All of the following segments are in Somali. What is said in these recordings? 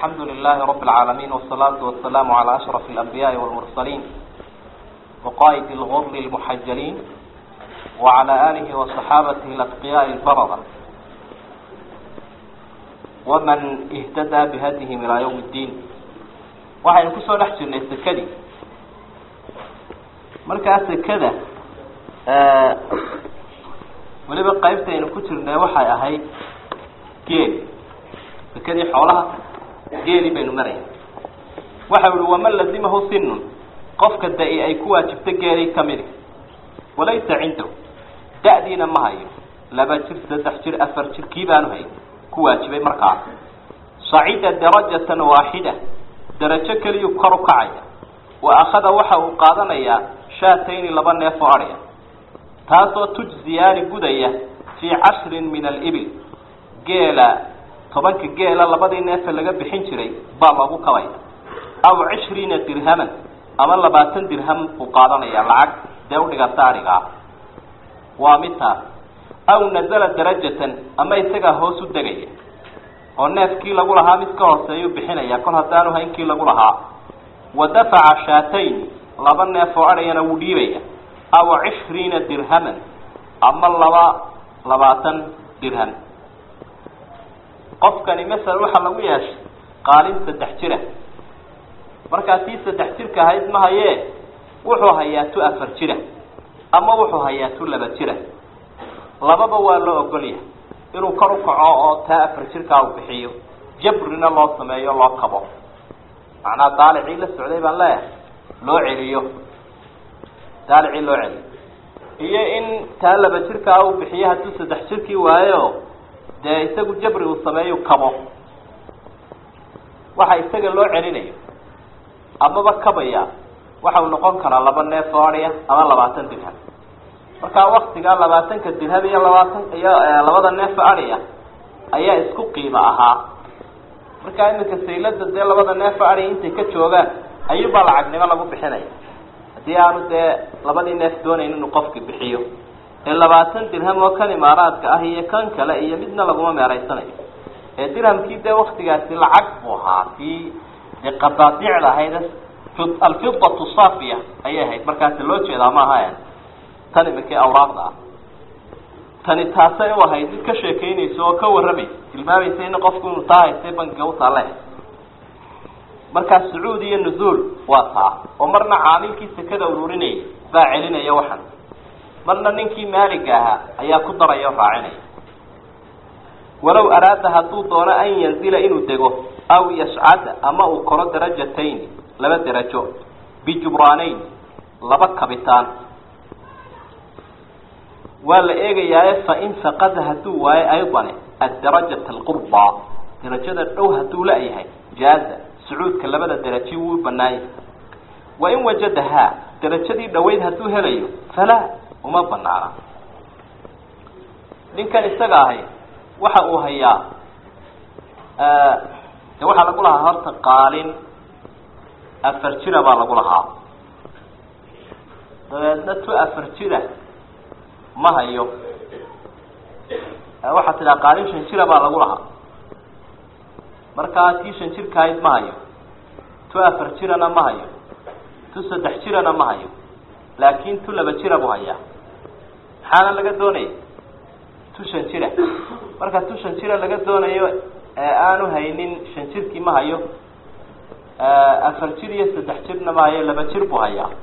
الحمد لله رب العالمين والصلاة والسلام على أشرف الأنبياء والمرسلين وقائد الغر المحجلين وعلى آله وصحابته الأتقياء البررة ومن اهتدى بهديهم إلى يوم الدين waxaynu kusoo dhex jirnay sekadii markaa sekada weliba qaybtaynu ku jirnay waxay ahayd geeli sekadii xoolaha geeli baynu maraya waxa uhi waman lazimahu sinun qofka da-i ay ku waajibto geelay kamidi walaysa cindahu da-diina ma hayo laba jir saddex jir afar jir kii baanu hay ku waajibay markaas sacida darajatan waaxida darajo keliyuu kor u kacaya wa akhada waxa uu qaadanayaa shaatayni laba neef oo adhya taasoo tujziyaani gudaya fii cashrin min alibil geela tobanka geela labadii neefe laga bixin jiray baa loogu kabaya aw cishriina dirhaman ama labaatan dirham buu qaadanaya lacag dee udhiganta adhigaa waa mid taas aw nazala darajatan ama isagaa hoos u degaya oo neefkii lagu lahaa mid ka hooseeyuu bixinaya kol haddaanu haynkii lagu lahaa wa dafaca shaatayn laba neef oo adhayana wuu dhiibaya aw cishriina dirhaman ama laba labaatan dirham qofkani masala waxaa lagu yeeshay qaalin saddex jira markaa tii saddex jirka ahayd ma hayee wuxuu hayaa tu afar jira ama wuxuu hayaa tu laba jira lababa waa loo ogolyahay inuu kor u kaco oo taa afar jirkaa uu bixiyo jabrina loo sameeyo loo kabo macnaa daalicii la socday baan leeyahay loo celiyo daalicii loo celiyo iyo in taa laba jirkaa uu bixiyo hadduu saddex jirkii waayo dee isagu jabri uu sameeyu kabo waxa isaga loo celinayo amaba kabaya waxa uu noqon karaa laba neef oo adhiya ama labaatan dirham markaa waktigaa labaatanka dirham iyo labaatan iyo labada neefa adhiya ayaa isku qiimo ahaa markaa iminka saylada dee labada neefa adhiya intay ka joogaan ayuubaa lacagnimo lagu bixinaya haddii aanu dee labadii neef doonayn inuu qofki bixiyo ee labaatan dirham oo kan imaaraadka ah iyo kan kale iyo midna laguma meeraysanayo ee dirhamkii dee waktigaasi lacag buu ahaa tii dee qadaadiicda ahayd alfidatu saafiya ayay ahayd markaasi loo jeedaa maaha tan iminkii awraaqda ah tani taasay u ahayd mid ka sheekeynaysa oo ka warramaysa tilmaamaysa in qofku inuu taa haystay bankiga utaale markaa sacuud iyo nuzuul waa taa oo marna caamilkii sekada ururinayay baa celinaya waxan marna ninkii maaliga ahaa ayaa ku daraya o raacinaya walow araada hadduu doono an yanzila inuu dego aw yascada ama uu koro darajatayn laba derajo bijubraanayn laba kabitaan waa la eegayaaye fain faqada hadduu waayo aydane adarajat alqurba darajada dhow hadduu la-yahay jaaza sucuudka labada deraji wuu banaanyah wain wajadahaa darajadii dhaweyd hadduu helayo falaa uma banaana ninkan isaga ahay waxa uu hayaa de waxaa lagu lahaa horta qaalin afar jira baa lagu lahaa dabeedna tu afar jira ma hayo waxaa tidhaha qaalin shan jira baa lagu lahaa markaa tii shan jirka ahayd ma hayo tu afar jirana ma hayo tu saddex jirana ma hayo laakin tu laba jira buu hayaa maxaana laga doonaya tu shan jira marka tu shan jira laga doonayo ee aanu haynin shan jirkii ma hayo afar jir iyo saddex jirna ma hayo laba jir buu hayaa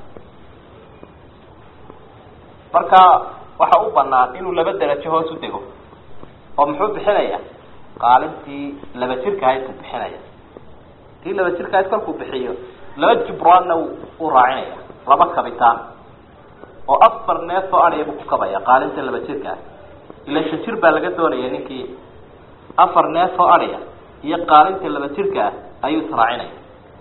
marka waxa u banaan inuu laba derajo hoos u dego oo muxuu bixinaya qaalintii laba jirka ahayd buu bixinaya tii laba jirka ahayd kolkuu bixiyo laba jubraanna u raacinaya laba kabitaan oo afar neef oo adhiya buu ku kabaya qaalinta laba jirka ah ila shan jir baa laga doonaya ninkii afar neef oo adhiya iyo qaalinta laba jirka ah ayuu israacinaya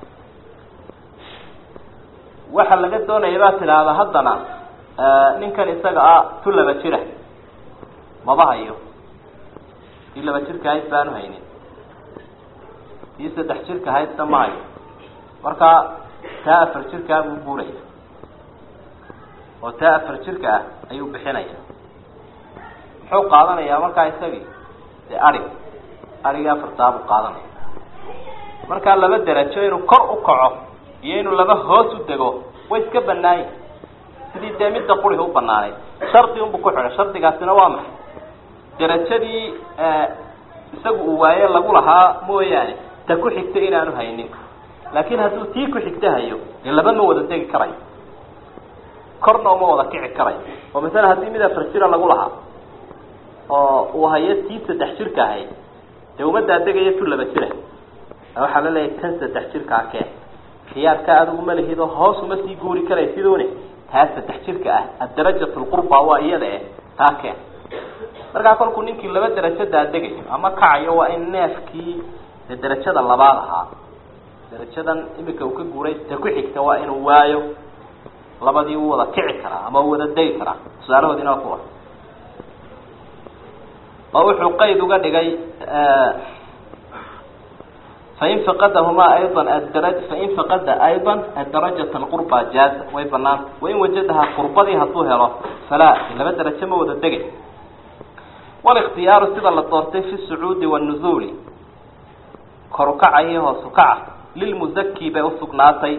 waxa laga doonaya baa tidhaahda haddana ninkan isaga ah tu laba jira maba hayo tii laba jirka ahayd baanu haynin tii saddex jirka ahaydna ma hayo markaa taa afar jirkaa buu guuraya oo taa afar jirka ah ayuu bixinaya muxuu qaadanayaa markaa isagii dee arig arigii afartaa buu qaadanaya markaa laba derajo inuu kor u kaco iyo inuu laba hoos u dego way iska banaayin sidii dee midda quriga u banaanay shardi unbu ku xidhay shardigaasina waa maxay derajadii isagu uu waaye lagu lahaa mooyaane ta ku xigta inaanu haynin laakiin hadduu tii ku xigta hayo dee laba ma wada degi karayo korna uma wada kici karayo oo masala haddii mid afar jira lagu lahaa oo uu hayo tii saddex jirka ahayd dee umadaa degaya tu laba jira waxaa la leeyahay tan saddex jirkaa kee khiyaarka adigu ma lihid oo hoos uma sii guuri karay sidoone taa saddex jirka ah adarajat lqurba waa iyada eh taa keen markaa kolkuu ninkii laba derajo daadegayo ama kacayo waa in neefkii de derajada labaad ahaa derajadan imika uu ka guuray ta ku xigta waa inuu waayo labadii u wada kici karaa ama u wada degi karaa tusaalahoodina waa kuwa oo wuxuu qayd uga dhigay fain faqadahumaa ayضa adara fain faqada ayضa adarajat lqurba jaaza way banaanta wain wajadahaa qurbadii hadduu helo falaa laba derajo ma wada degay walikhtiyaaru sida la doortay fi sucuudi wanuzuuli kor ukaca iyo hoos ukaca lilmuzaki bay usugnaatay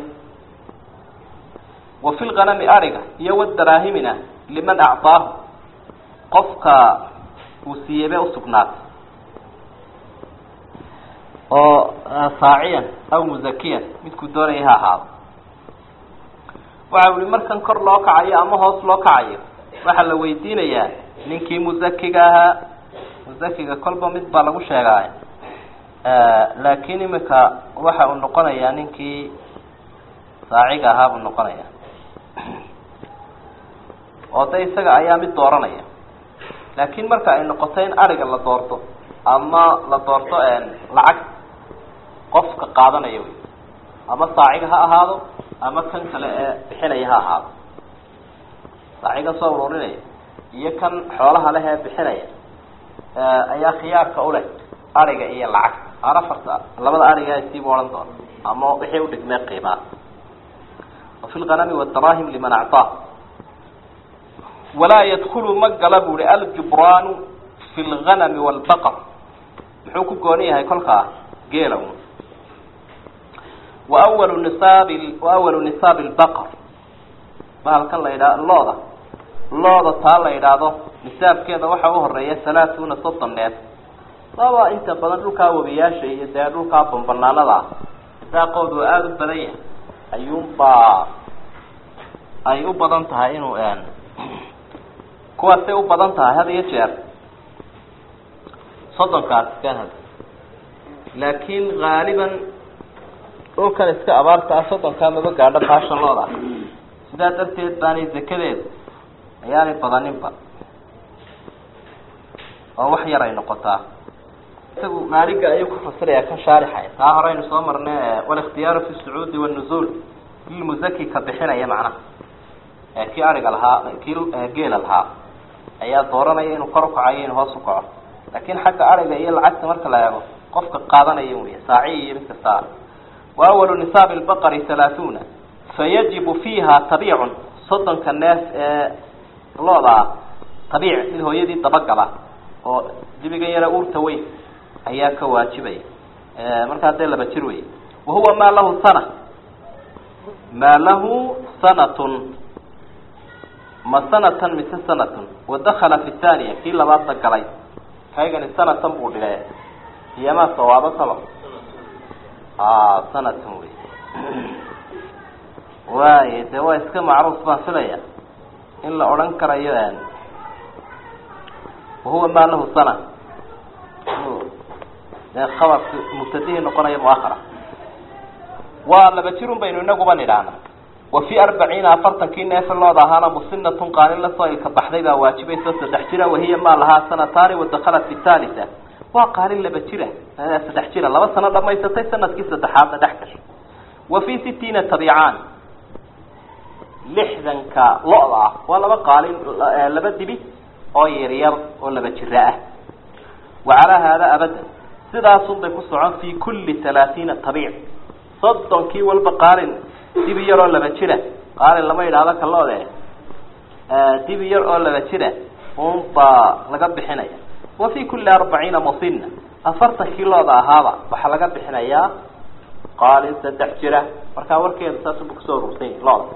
wa fi lganami ariga iyo wadaraahimina liman acطaahu qofka uu siiyey bay usugnaatay oo saaciyan aw muzakiyan midkuu doonaya ha ahaado waxa uhi markan kor loo kacayo ama hoos loo kacayo waxaa la weydiinayaa ninkii muzakiga ahaa muzakiga kolba mid baa lagu sheegaay laakiin imika waxa uu noqonayaa ninkii saaciga ahaa buu noqonaya oo de isaga ayaa mid dooranaya laakiin marka ay noqoto in ariga la doorto ama la doorto lacag qofka qaadanaya wey ama saaciga ha ahaado ama kan kale ee bixinaya ha ahaado saaciga soo ururinaya iyo kan xoolaha leh ee bixinaya ayaa khiyaarka uleh ariga iyo lacag aan afarta labada ariga siibu odhan doona ama wixii udhigmee qiimaa wafi lganami wadaraahim liman acطaa walaa yadkulu ma gala bu uhi aljubraanu fi lganami wاlbaqar muxuu ku gooni yahay kolkaa geela wawalu nisaabi waawalu nisaabi lbaqar bahalkan la yidhaha looda looda taa la yidhaahdo nisaabkeeda waxaa u horeeya halaatuna soddon neef laba inta badan dhulkaa webiyaasha iyo dee dhulkaa bambanaanada ah daaqoodu aada u badan yahay ayuunbaa ay u badan tahay inuu kuwaasay u badan tahay had iyo jeer soddonkaas kan had laakiin haaliban dhulkan iska abaarta ah soddonkaa maba gaadho baasha looda sidaa darteed baanay zakadeedu ayaanay badaninba oo wax yar ay noqotaa isagu maaliga ayuu ku fasiraya kan shaarixay taa hore aynu soo marnay walikhtiyaaru fi sacuudi wanuzuul lilmuzaki ka bixinaya macnaha kii ariga lahaa kii geela lahaa ayaa dooranaya inuu kor ukacayo inuu hoos ukaco laakin xagga ariga iyo lacagta marka la eego qofka qaadanaya wey saaci iyo mid kasta wa awalu nisaabi lbaqari halaathuuna fayajibu fiiha tabiicun soddonka neef ee looda ah tabiic mid hooyadii dabagala oo dibigan yara uurta weyn ayaa ka waajibaya markaa dee laba jir wey wahuwa maa lahu sana maa lahu sanatun ma sanatan mise sanatun wadakala fi thaniya kii labaadna galay kaygani sanatan buu dhigay iyamaa sawaabo saba sanatan wey waay de waa iska macruuf baan filaya in la odhan karayo wahuwa maa lahu sana dee khabarki mubtadihii noqonaya muahara waa laba jirun baynu inaguba nidhaahna wa fi arbaciina afartankii neefe looda ahaana musinatun qaalin lasoo ilka baxday baa waajibayso saddex jira wahiya maa lahaa sanataani wadakhalat fi thalitha waa qaalin laba jira saddex jira laba sano dhamaysatay sanadkii saddexaadna dhex gashay wa fi sitiina tabiicaan lixdanka lo-da ah waa laba qaalin laba dibi oo yaryar oo laba jira ah wa calaa haada abadan sidaasun bay ku socon fi kulli halaatiina tabiic soddonkii walba qaalin dibi yar oo laba jira qaalin lama yidhaahdo kaloode dibi yar oo laba jira un baa laga bixinaya wa fi kulli arbaciina musina afartankii looda ahaaba waxaa laga bixinayaa qaalin saddex jira markaa warkeeda saasubu kusoo urursan yahi looda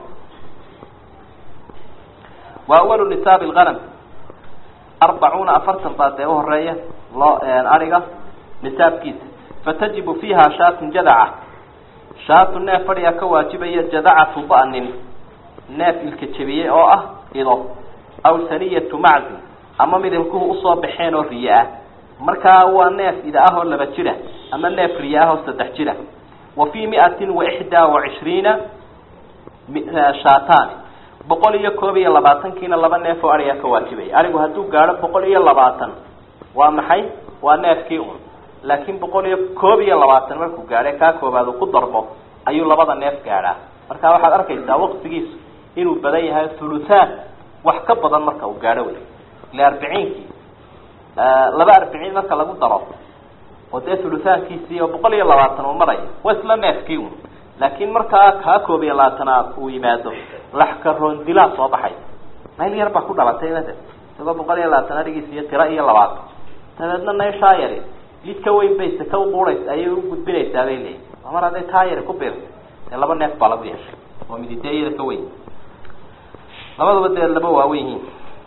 wa awalu nisaabi lganam arbacuuna afartan baa dee uhoreeya loo ariga nisaabkiisa fatajibu fiiha shaatun jadaca shaatu neef fadhiga ka waajibaya jadacatu ba'nin neef ilka jebiyey oo ah ido aw saniyatu maczin ama mid ilkuhu usoo baxeen oo riye ah markaa waa neef ida ah oo laba jira ama neef riye ah oo saddex jira wa fii miatin wa ixdaa wa cishriina shaatani boqol iyo koob iyo labaatankiina laba neef oo ariga ka waajibaya arigu hadduu gaadho boqol iyo labaatan waa maxay waa neefkii un laakiin boqol iyo koob iyo labaatan markuu gaadhe kaa koobaad uu ku darbo ayuu labada neef gaadhaa marka waxaad arkaysaa waqtigiisu inuu badan yahay thuluthaan wax ka badan marka uu gaadho wey ile arbiciinkii laba arbiciin marka lagu daro oo dee thuluthaankiisii oo boqol iyo labaatan uu maraya waa isla neefkii un laakiin markaa kaa koob iyo labaatanaad uu yimaado laxka roondilaa soo baxay nayl yar baa ku dhalatay made isagoo boqol iyo labaatan arigiis iyo tiro iyo labaatan dabeedna nayshaa yari mid ka weyn bay saka uquuraysa ayay u gudbinaysaa bay leeyihin mar hadday taa yari ku biirtay dee laba neef baa lagu yeeshay oo miditee iyada ka weyn labaduba dee laba waaweyn yihiin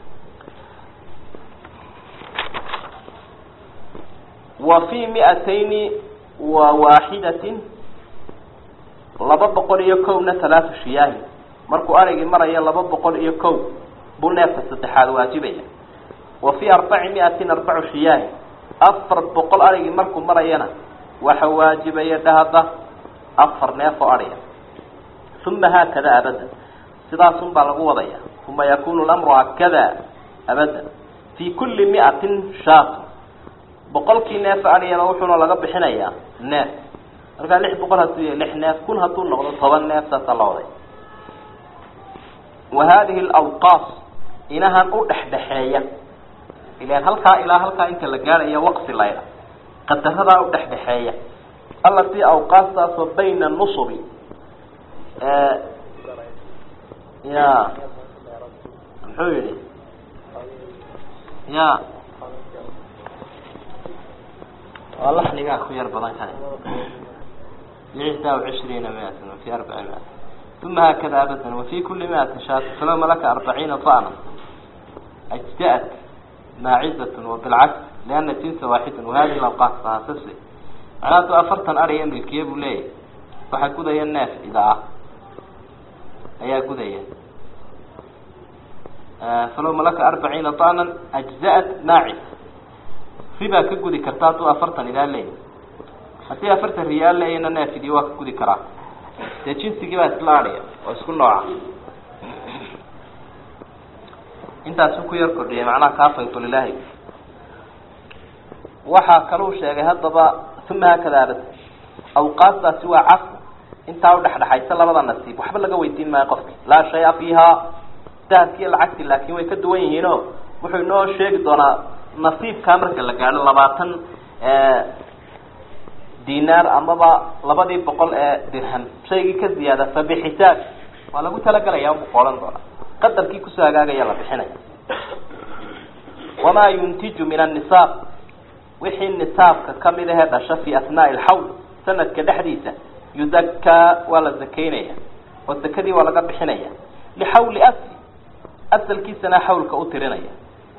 wa fii miatayni wa waaxidatin laba boqol iyo kowna talaatu shiyaahin markuu arigii maraya laba boqol iyo kow buu neefka saddexaad waajibaya wa fii arbaci miatin arbacu shiyaahin afar boqol arigii markuu marayana waxa waajibaya dhahada afar neef oo ariga uma haakada abadan sidaasun baa lagu wadaya uma yakunu lamru hakada abadan fii kulli miatin shaatu boqolkii neef arigana wuxuuna laga bixinayaa neef markaa lix boqol hadduu yahay lix neef kun hadduu noqdo toban neef saasaa la waday wa hadihi alawqaas inahan u dhexdhexeeya ilan halkaa ilaa halkaa inta la gaadhayo waqsi layla qadaradaa u dhexdhexeeya allatii awqaastaasoo bayna nusubi ya muxuu yihi ya waa laxnigaa ku yar badan kane lixdaa cishriina miatan wafi arbaci miat uma haakada abadan wafi kuli miatin shaat falow malaka arbaciina da'na ajza'at maacidatun wabilcaks liana jinsa waaxidan wahadihi alawqaas fahaasasle macnaa hadduu afartan ariya milkiye buu leeyahay waxaa gudaya neef ida ah ayaa gudaya falow malaka arbaciina da'nan ajza'at maacis ribaa ka gudi karta hadduu afartan idaa leeyahy haddii afartan riyaal leeyana neefidii waa ka gudi karaa dee jinsigii baa isla adhiya oo isku nooca intaasuu ku yar kordhiyay macnaha kaafaytu lilahi waxaa kaluu sheegay haddaba uma haakada abad awqaastaasi waa cafu intaa udhexdhexaysa labada nasiib waxba laga weydiin maayo qofki laa shaya fiiha dahabkiiyo lacagti laakin way ka duwan yihiin o wuxuu inoo sheegi doonaa nasiibkaa marka la gaadho labaatan dinaar amaba labadii boqol ee dirham shaygii ka ziyaada fa bixisaab waa lagu talagelaya bu qoolan doonaa qadarkii kusoo hagaagaya la bixinaya wamaa yuntiju min annisaab wixii nisaabka kamid ahee dhasha fi asnaai alxawl sanadka dhexdiisa yudakaa waa la zakaynaya oo zakadii waa laga bixinaya lixawli asli asalkiisana xawlka u tirinaya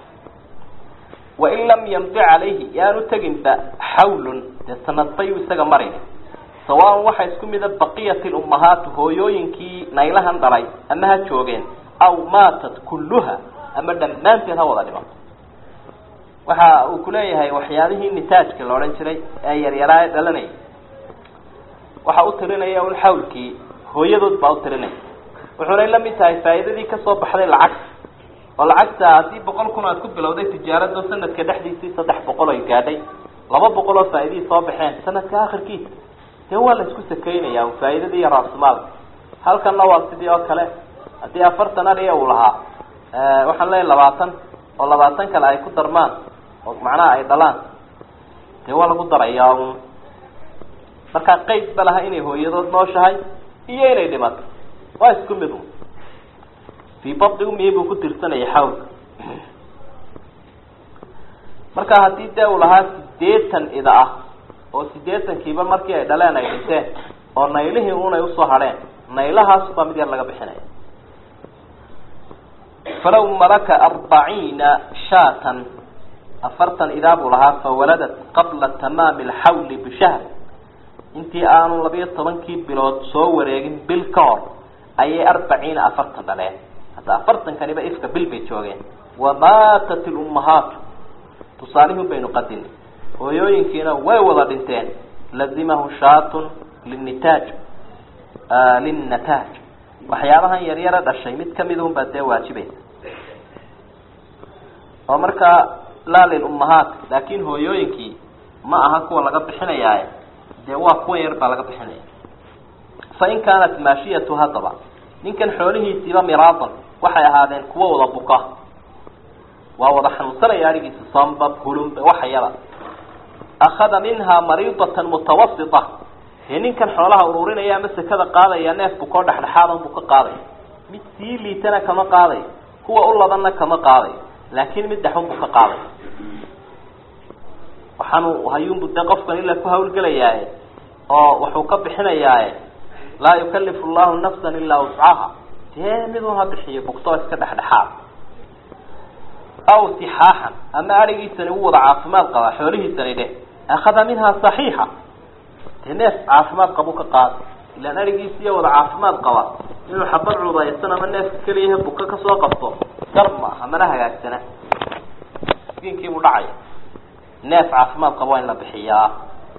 wain lam yamdi calayhi yaanu teginba xawlun dee sanadbayu isaga marin sawaan waxaa isku mida baqiyat lummahaatu hooyooyinkii naylahan dhalay ama ha joogeen aw maatat kulluha ama dhammaanteed ha wada dhimato waxa uu kuleeyahay waxyaabihii nitaajka la odhan jiray ee yaryaraa ee dhalanayay waxa u tirinaya un xawlkii hooyadood baa u tirinaya wuxuunay la mid tahay faa'iidadii kasoo baxday lacagta oo lacagta haddii boqol kun aad ku bilowday tijaarado sanadka dhexdiisii saddex boqol ay gaadhay laba boqol oo faa'iidihii soo baxeen sanadka akhirkiisa dee waa la isku sakaynaya faa'iidadii iyo raasumaalka halkanna waa sidii oo kale haddii afartan ariya uu lahaa waxaan leeyahy labaatan oo labaatan kale ay ku darmaan oo macnaha ay dhalaan dee waa lagu darayaa un markaa qeyd ba laha inay hooyadood nooshahay iyo inay dhimato waa isku mid un fii badi umihi buu ku tirsanayay xawlka marka haddii dee uu lahaa sideetan ida ah oo sideetankiiba markii ay dhaleen ay dhinteen oo naylihii unay usoo hadheen naylahaas baa mid yar laga bixinaya falaw malaka arbaciina shaatan afartan idaa buu lahaa fawaladat qabla tamaami alxawli bishahr intii aanu labiyo tobankii bilood soo wareegin bil ka hor ayay arbaciina afartan dhaleen hadda afartankaniba ifka bil bay joogeen wamaatat ilummahaatu tusaalihun baynu qadinay hooyooyinkiina way wada dhinteen lazimahu shaatun linitaaj linnataaj waxyaabahan yaryara dhashay mid kamid un baa dee waajibaysa oo markaa laa lilummahaat laakin hooyooyinkii ma aha kuwa laga bixinayaaye dee waa kuwan yar baa laga bixinaya fain kaanat maashiyatu haddaba ninkan xoolihiisiiba miraadan waxay ahaadeen kuwa wada buka waa wada xanuunsanaya arigiisa sambab hulumba waxayaba akhada minhaa mariidatan mutawasita dee ninkan xoolaha ururinaya ama sekada qaadaya neef bukoo dhexdhexaadan buu ka qaadaya mid sii liitana kama qaadayo kuwa u labanna kama qaadayo laakin mid dhexun buu ka qaadaya waxaanu hayuunbu dee qofkan ilaa ku hawlgelayaaye oo wuxuu ka bixinayaaye laa yukalifu llahu nafsan ilaa wuscaha dee midun ha bixiyo bugtoo iska dhexdhexaad aw sixaaxan ama arigiisani u wada caafimaad qabaa xoolihiisani dheh akhada minhaa saxiixa dee neef caafimaad qabu ka qaada ilaan arigiisiiya wada caafimaad qaba inuu xabad cudaysan ama neefka keliyaha buka kasoo qabto gar maaha mana hagaagsana miskiinkiibuu dhacaya neef caafimaad qaba waa in la bixiyaa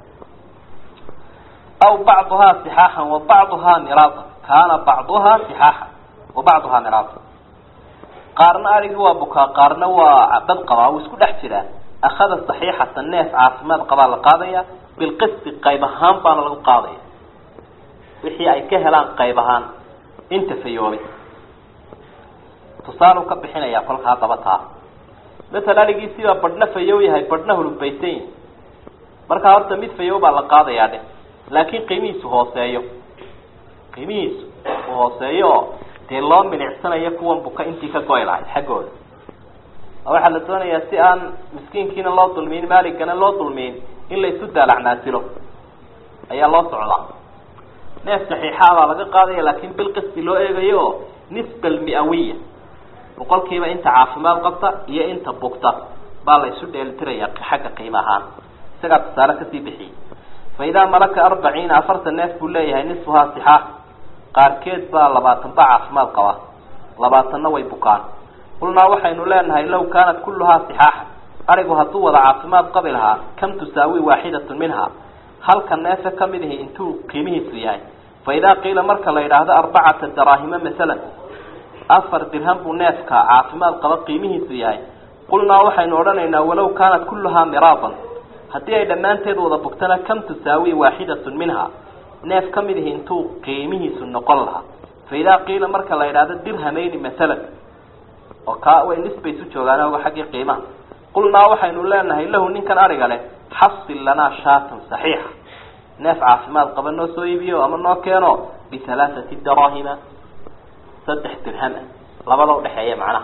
aw bacduhaa sixaaxan wa bacduhaa miraadan kaana bacduhaa sixaaxan wa bacduhaa miraadan qaarna arigii waa bukaa qaarna waa dad qabaa wuu isku dhex jiraa akhada saxiixatan neef caafimaad qabaa la qaadaya bilqisti qayb ahaan baana lagu qaadaya wixii ay ka helaan qayb ahaan inta fayoobay tusaalu ka bixinaya kolkaa daba taa masala arigiisiibaa badhna fayow yahay badhna hulubaysan yahay markaa horta mid fayow baa la qaadayaa dheh laakin qiimihiisu hooseeyo qiimihiisu uu hooseeyo oo dee loo milicsanayo kuwan buka intii ka goy lahay xaggooda waxaa la doonayaa si aan miskiinkiina loo dulmiyin maaligana loo dulmiyin in la isu daalacnaasilo ayaa loo socdaa neef saxiixaa baa laga qaadaya laakin bilqisti loo eegayo oo nisba almiawiya boqolkiiba inta caafimaad qabta iyo inta bugta baa la isu dheelitiraya xagga qiimo ahaan isagaa tusaale kasii bixiyey fa idaa malaka arbaciina afartan neef buu leeyahay nisfuhaa sixaax qaarkeed baa labaatan ba caafimaad qaba labaatanna way bukaan qulnaa waxaynu leenahay law kaanat kulluhaa sixaaxan arigu hadduu wada caafimaad qabi lahaa kam tusaawi waaxidatun minha halka neefe kamid ihi intuu qiimihiisu yahay fa idaa qiila marka la yidhaahdo arbacata daraahima masalan afar dirham buu neefka caafimaad qaba qiimihiisu yahay qulnaa waxaynu odhanaynaa walaw kaanat kulluhaa miraadan haddii ay dhammaanteed wada bugtana kam tusaawi waaxidatun minha neef ka mid ihi intuu qiimihiisu noqon lahaa fa idaa qiila marka la yidhaahdo dirhamayni masalan oo kaa way nisbay isu joogaan oga xaggii qiimaha qulnaa waxaynu leenahay lahu ninkan ariga leh xasil lanaa shaatan saxiixa neef caafimaad qaba noo soo iibiyo ama noo keeno bihalaathati daraahima saddex dirham ah labada udhexeeya macnaha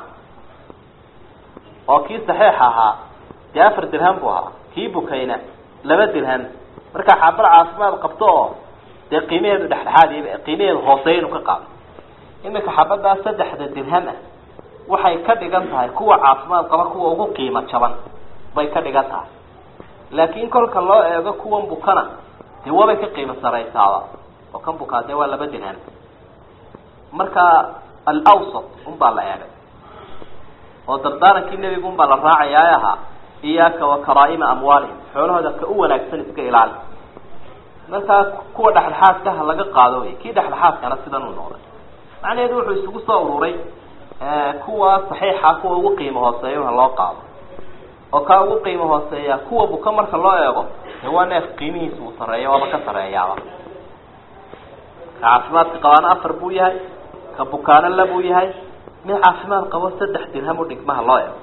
oo kii saxiixa ahaa dee afar dirham buu ahaa kii bukayna laba dirham markaa xaabad caafimaad qabto oo dee qiimaheedu dhexdhexaad qiimaheedu hooseeya inu ka qaado iminka xabadaa saddexda dirham ah waxay ka dhigan tahay kuwa caafimaad qaba kuwa ugu qiimo jaban bay ka dhigan tahay laakiin kolka loo eego kuwan bukana dee wabay ka qiimo saraysaaba oo kan bukaa dee waa laba dirham marka alawsat unbaa la eegay oo dardaarankii nebigu unbaa la raacayaa ahaa iyaaka wa karaa'ima amwaalihim xoolahooda ka u wanaagsan iska ilaali markaa kuwa dhexdhexaadkaha laga qaado wey kii dhexdhexaadkana sidan uu noqday macnaheedu wuxuu isugu soo ururay kuwa saxiixa kuwa ugu qiimo hooseeya ha loo qaado oo kaa ugu qiimo hooseeya kuwa buka marka loo eego dee waa neef qiimihiisa uu sareeya waaba ka sareeyaaba ka caafimaadka qabaana afar buu yahay ka bukaano la buu yahay mid caafimaad qabo saddex dirham u dhigmaha loo eego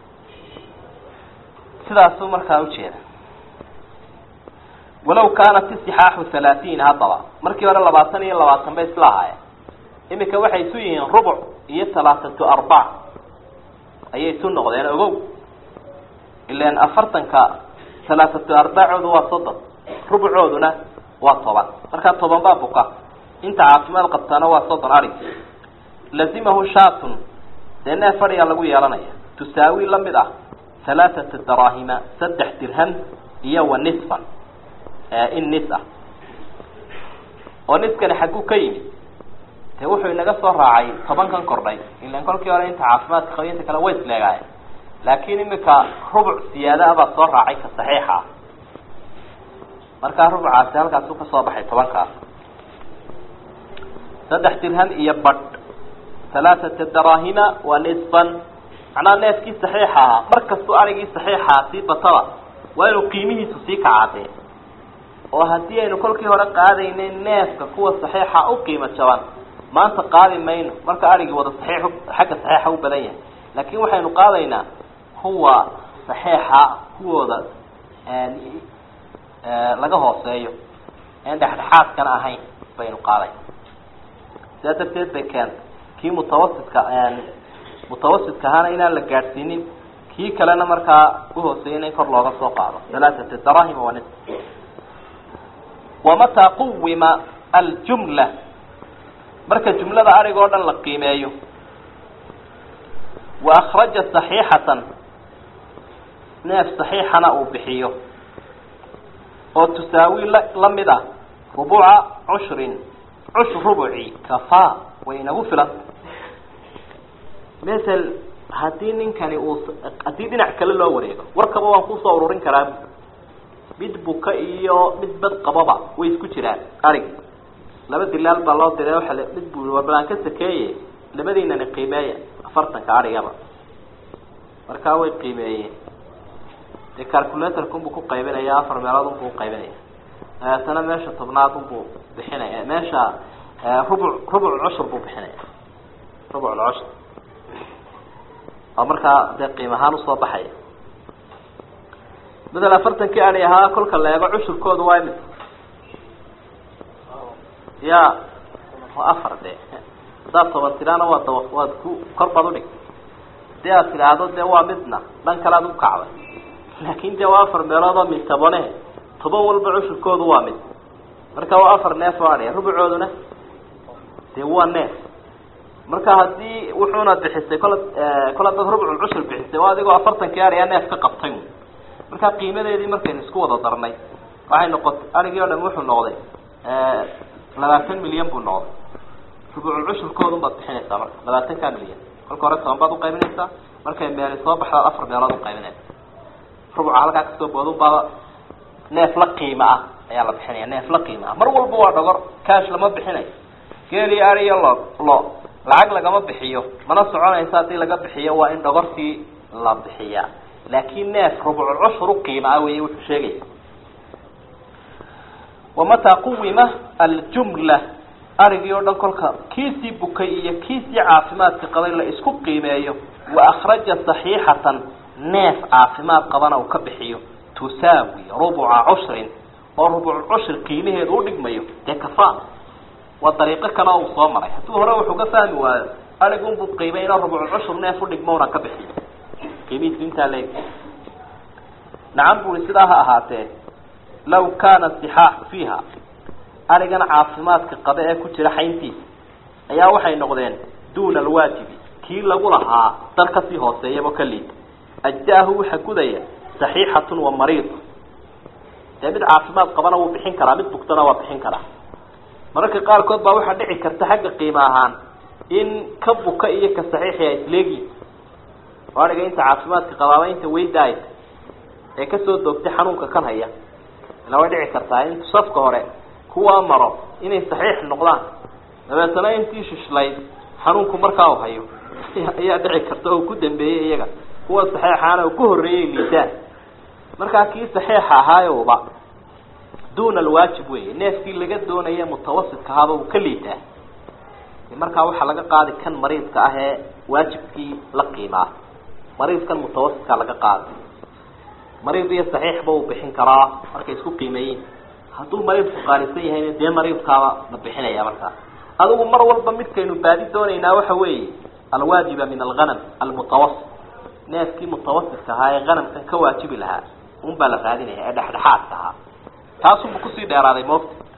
sidaasuu markaa ujeeda walaw kaanat isixaaxu halaatiin haddaba markii hore labaatan iyo labaatan bay isla ahaayeen iminka waxay isu yihiin rubuc iyo talaatatu arbac ayay isu noqdeen ogow ilan afartanka talaatatu arbacoodu waa soddon rubucooduna waa toban markaa toban baa buka inta caafimaad qabtaana waa soddon arig lazimahu shaatun dee neef fadhiyaa lagu yeelanaya tusaawi la mid ah halaathata daraahima saddex dirham iyo wa nisfan in nis ah oo niskani xagguu ka yimid dee wuxuu inaga soo raacay tobankan kordhay ilan kolkii hore inta caafimaadka qaba inta kale way isleegaayeen laakiin imika rubuc siyaada ah baa soo raacay ka saxiixa ah markaa rubucaasi halkaasu ka soo baxay tobankaas saddex dirham iyo badh halaathata daraahima wa nisfan macnaha neefkii saxiixa ahaa mar kastuu arigii saxiixaa sii bataba waa inuu qiimihiisu sii kacaadee oo haddii aynu kolkii hore qaadaynay neefka kuwa saxiixa u qiimo jaban maanta qaadi mayno marka arigii wada saxiix xagga saxiixa u badan yahay laakiin waxaynu qaadaynaa kuwa saxiixa kuwooda laga hooseeyo en dhexdhexaadkana ahayn baynu qaaday sidaa darteed bay keentay kii mutawasitka mutawasitka ahaana inaan la gaadhsiinin kii kalena markaa uhooseeyana in kor looga soo qaado halaathata darahima wa nis wamataa quwima aljumla marka jumlada arig oo dhan la qiimeeyo wa akraja saxiixatan neef saxiixana uu bixiyo oo tusaawi la la mid ah rubuca cushrin cushur rubuci kafaa way inagu filan masel haddii ninkani uu haddii dhinac kale loo wareego warkaba waan kusoo ururin karaa mid buka iyo mid bad qababa way isku jiraan arig laba dilaal baa loo diray waa mid bu warbalaan ka sakeeye labadiinani qiimeeya afartanka arigaba markaa way qiimeeyeen dee calculatorkunbuu ku qaybinaya afar meelood unbuu uqaybinaya dabeetana meesha tobnaad unbuu bixinaya meesha rubuc rubuc cushur buu bixinaya rubuc lcushur oo markaa dee qiim ahaan usoo baxaya madal afartankii ari ahaa kolka la eego cushurkooda waa imid ya waa afar de haddaad toban tiraana waa dawa waad ku kor baad udhig hadii aad tidhaahdo dee waa midna dhan kale aad ukacday laakin dee waa afar meelood oo mid tobane toban walba cushurkoodu waa mid marka waa afar neef oo adhiya rubucooduna dee waa neef marka haddii wuxuuna bixisay kol kol hadaad rubcul cushur bixisay waa adigoo afartankii ariyaa neef ka qabtay marka qiimadeedii markaynu isku wada darnay waxay noqotay arigii o dham wuxuu noqday labaatan milyan buu noqday rubucul cushurkoodun baad bixinaysaa marka labaatanka milyan kolka hore toban baad uqaybinaysaa markay meeli soo baxdaad afar meelood uqaybinaysa rubuca halkaa kasoo boodun baa neef la qiimo ah ayaa la bixinaya neef la qiimo ah mar walba waa dhogor cash lama bixinayo geeli ari iyo lo lo lacag lagama bixiyo mana soconaysa haddii laga bixiyo waa in dhogortii la bixiyaa laakin neef rubucul cushur uqiima ah wey wuxuu sheegaya wamataa quwima aljumla arigii oo dhan kolka kiisii bukay iyo kiisii caafimaadka qabay la isku qiimeeyo wa akraja saxiixatan neef caafimaad qabana uu ka bixiyo tusaawi rubuca cushrin oo rubucul cushur qiimaheedu udhigmayo dee kafa waa dariiqo kale uu soo maray hadduu hore wuxuu ka fahmi waayo arigunbuu qiimay inuu rubucul cushur neef udhigmona ka bixiyo qiimihiisu intaa leeg nacam buri sidaa ha ahaatee law kaana sixaaxu fiiha arigan caafimaadka qabe ee ku jira xayntiisa ayaa waxay noqdeen duuna alwaajibi kii lagu lahaa dal kasii hooseeyaba ka liid ajzaahu waxa gudaya saxiixatun wa mariid dee mid caafimaad qabana wuu bixin karaa mid bugtana waa bixin karaa mararka qaarkood baa waxaa dhici karta xagga qiimo ahaan in ka buka iyo ka saxiixi a isleegi ariga inta caafimaadka qabaaba inta weydaay ee kasoo doogtay xanuunka kan haya ila way dhici kartaa in safka hore kuwaa maro inay saxiix noqdaan dabeetana intii shishlayd xanuunku markaa u hayo ayaa dhici karta oo ku dambeeyey iyaga kuwa saxiixaana oo ku horreeyay liidaan markaa kii saxiixa ahaayowba duuna alwaajib wey neefkii laga doonaya mutawasidka ahaaba uu ka liitaa markaa waxaa laga qaadi kan mariidka ah ee waajibkii la qiimaa mariidkan mutawasidka laga qaadi mariid iyo saxiixba uu bixin karaa markay isku qiimeeyiin hadduu mariidku qaalisan yahayna dee mariidkaaba la bixinaya markaa adigu mar walba midkaynu baadi doonaynaa waxa weeye alwaajiba min alghanam almutawasit neefkii mutawasidka ahaa ee hanamkan ka waajibi lahaa un baa la raadinaya ee dhexdhexaadka ahaa taasubu kusii dheeraaday moogta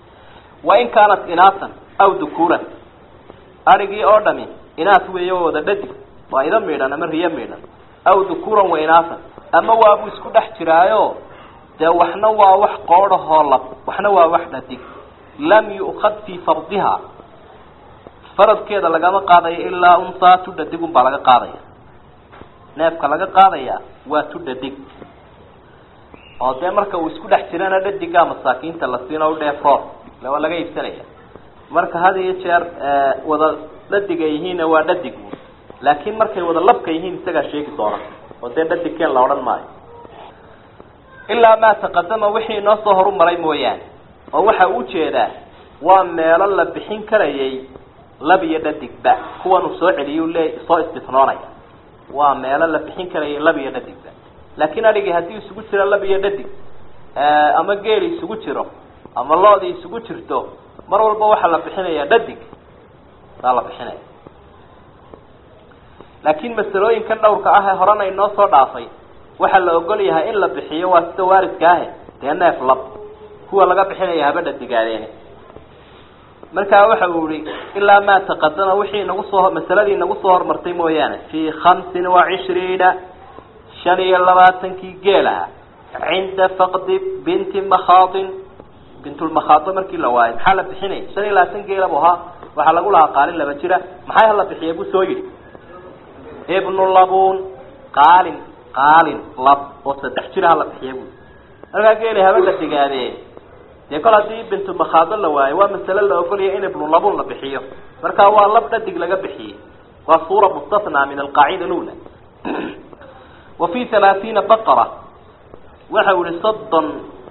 wain kaanat inaasan aw dukuuran adhigii oo dhami inaas weeyo wada dhadig waa ida miidhan ama riyo miidhan aw dukuuran wa inaasan ama waabuu isku dhex jiraayo dee waxna waa wax qoodhahoo lab waxna waa wax dhadig lam yu'kad fii fardiha faradkeeda lagama qaadayo ilaa unsaa tu dhadigun baa laga qaadaya neefka laga qaadaya waa tu dhadig oo dee marka uu isku dhex jirana dhadigaa masaakiinta la siino udheefroor le waa laga iibsanaya marka had iyo jeer wada dhadiga yihiinna waa dhadig laakiin markay wada labka yihiin isagaa sheegi doona oo dee dhadigkeen la odhan maayo ilaa maa taqadama wixii inoo soo horumaray mooyaane oo waxa uu jeedaa waa meelo la bixin karayay lab iyo dhadigba kuwanuu soo celiyu le soo istifnoonaya waa meelo la bixin karayay lab iyo dhadigba laakiin adhigii haddii isugu jiro lab iyo dhadig ama geeli isugu jiro ama loodii isugu jirto mar walba waxaa la bixinaya dhadig saa la bixinaya laakiin masalooyinkan dhowrka ah ee horena inoo soo dhaafay waxaa la ogol yahay in la bixiyo waa sida waaridka ahe dee neef lab kuwa laga bixinaya haba dhadigaadeene markaa waxa uu ihi ilaa maa taqadama wixii nagu soo masaladii nagu soo hormartay mooyaane fii khamsin wa cishriina shan iyo labaatankii geelaha cinda faqdi binti makhaadin bintulmakhaado markii la waayo maxaa la bixinaya shan iyo labaatan geela bu ahaa waxaa lagu lahaa qaalin laba jira maxay hala bixiya buu soo yidhi ibnu labun qaalin qaalin lab oo saddex jira hala bixiya bui markaa geeli haba la digaadee dee kol haddii bintu makhaado la waayo waa masale la ogolaya in ibnu labun la bixiyo markaa waa lab dhadig laga bixiyey waa suura mustathnaa min alqaacida lula wa fi halaathiina baqara waxa u ihi soddon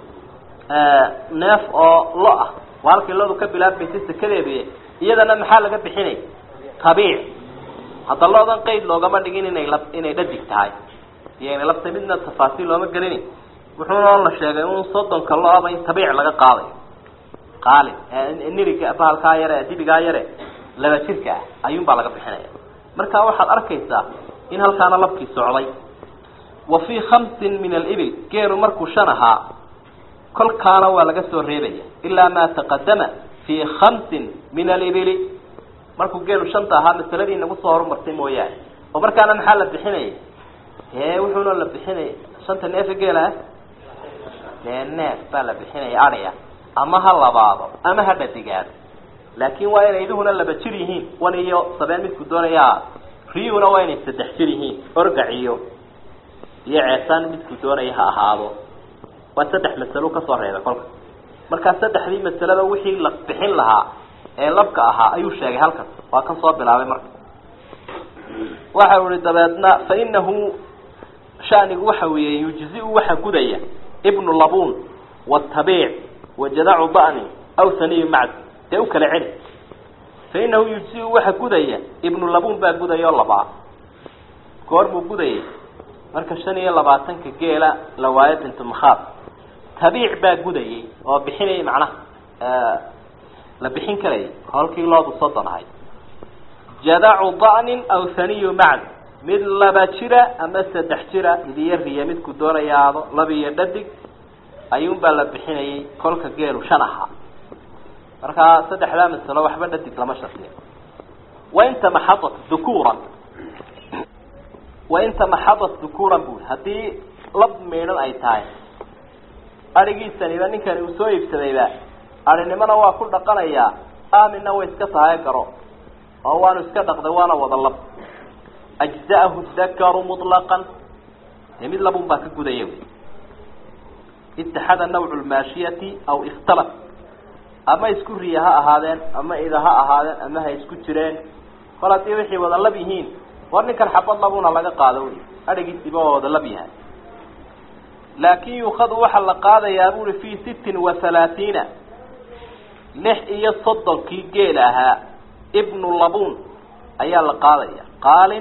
neef oo lo ah waa halkii lodu ka bilaabmaysa sekadeedi iyadana maxaa laga bixinay tabiic hadda loodan qeyd loogama dhigin inay la inay dhadig tahay iyo inay labta midna tafaasiil looma gelini wuxuuna la sheegay in soddonka lo-aba in tabiic laga qaadayo qaalin niriga bahalkaa yare dibigaa yare laba jirka ah ayuun baa laga bixinaya marka waxaad arkaysaa in halkaana labkii socday wa fii khamsin min alibil geelu markuu shan ahaa kolkaana waa laga soo reebaya ilaa maa taqadama fii khamsin min alibili markuu geelu shanta ahaa masaladii nagu soo horumartay mooyaane oo markaana maxaa la bixinaya ee wuxuuna la bixinaya shanta neefa geela ah dee neef baa la bixinaya adhiya ama ha labaado ama ha dhadigaado laakin waa inay iduhuna laba jir yihiin wan iyo sabeen midku doonayaa riyuhuna waa inay saddex jir yihiin orgac iyo iyo ceesaan midku doonaya ha ahaado waa saddex masalo kasoo reebay kolka markaa saddexdii masalada wixii la bixin lahaa ee labka ahaa ayuu sheegay halkan waa kan soo bilaabay marka waxa u ihi dabeedna fa inahu shanigu waxa weeye yujzi-u waxa gudaya ibnu labun watabiic wajadacu da'ni aw saniyu macd dee u kala celi fa inahu yujzi-u waxa gudaya ibnu labun baa gudaya oo labaa goor buu gudayay marka shan iyo labaatanka geela la waayo bintu makhaad tabiic baa gudayay oo bixinayay macnaha la bixin karayay holkii loodu soddon ahay jadacu da'nin aw haniyu macd mid laba jira ama saddex jira idiyo riya midku doonayaado laba iyo dhadig ayuunbaa la bixinayay kolka geelu shan ahaa markaa saddexdaa masalo waxba dhadig lama shardiyo wainta maxadat dukuuran wainta maxadat dukuuran bui haddii lab miidhan ay tahay adhigiisaniba ninkani uu soo iibsadayba adhinimona waa ku dhaqanayaa aaminna way iska tahay garo oo waanu iska dhaqday waana wada lab ajza'ahu dakaru muطlaqan dee mid labun baa ka gudaya wy itaxada nawcu lmaashiyati aw ikhtalaf ama isku riya ha ahaadeen ama ida ha ahaadeen ama ha isku jireen kol haddii waxay wada lab yihiin war ninkan xabad labuna laga qaado wy adhigiisiba waa wada lab yahay laakin yukadu waxaa la qaadayaa buri fi sittin wa halaatiina lix iyo soddonkii geel ahaa ibnu labun ayaa la qaadaya qaalin